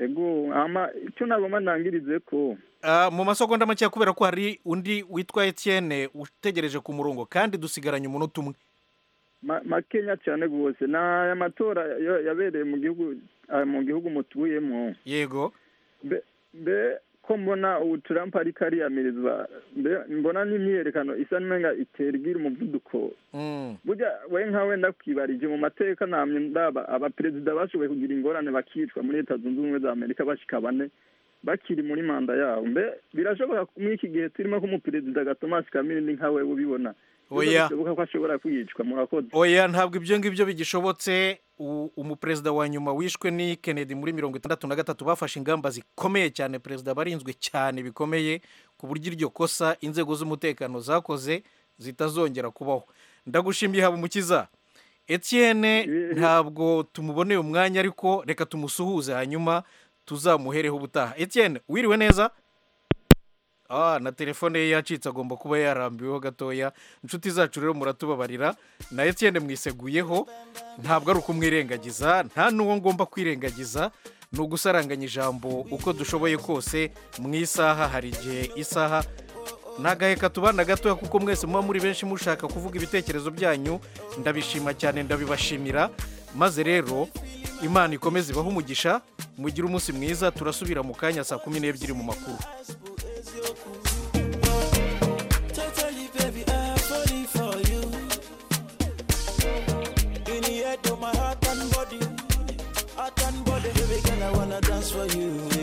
ego ama icyo nagomba ndangirize ko Ah, mu masegonda make kubera ko hari undi witwa Etienne utegereje ku murongo kandi dusigaranye umunota umwe ma- makenya cyane rwose ni aya matora yo- yabereye mu gihugu ah, mu gihugu mutuyemo yego mbe mbe ko mbona ubu turampa ariko ariyamirizwa mbe mbona n'imyiyerekano isa n'umenga itera igira umuvuduko Mm. burya we nka wenda kwibarije mu mateka namye ndaba abaperezida bashoboye kugira ingorane bakicwa muri leta zunze ubumwe za amerika bashika bane bakiri muri manda yabo mbe birashoboka ko muri iki gihe turimo ko umuperezida gatomasi kamini nka we ubibona Oya. bishoboka ko ashobora kwicwa murakoze oya ntabwo ibyo ngibyo bigishobotse U- umuperezida wa nyuma wishwe ni kennedy muri mirongo itandatu na gatatu bafashe ingamba zikomeye cyane perezida barinzwe cyane bikomeye ku buryo iryo kosa inzego z'umutekano zakoze zitazongera kubaho ndagushimiye habamukiza etienne ntabwo tumuboneye umwanya ariko reka tumusuhuze hanyuma tuzamuhereho ubutaha etienne wiriwe neza Ah, na telefone ye yacitse agomba kuba yarambiweho gatoya inshuti zacu rero muratubabarira na etienne mwiseguyeho ntabwo ari ukumwirengagiza nta n'uwo ngomba kwirengagiza ni ugusaranganya ijambo uko dushoboye kose mu isaha hari igihe isaha nagahe katubana gatoya kuko mwese muba muri benshi mushaka kuvuga ibitekerezo byanyu ndabishima cyane ndabibashimira maze rero imana ikomeze ibahe umugisha mugire umunsi mwiza turasubira mu kanya saa kumi n'ebyiri mu makuru Totally, baby, I'm falling for you. In the head of my heart and body, heart and body, baby girl, I wanna dance for you.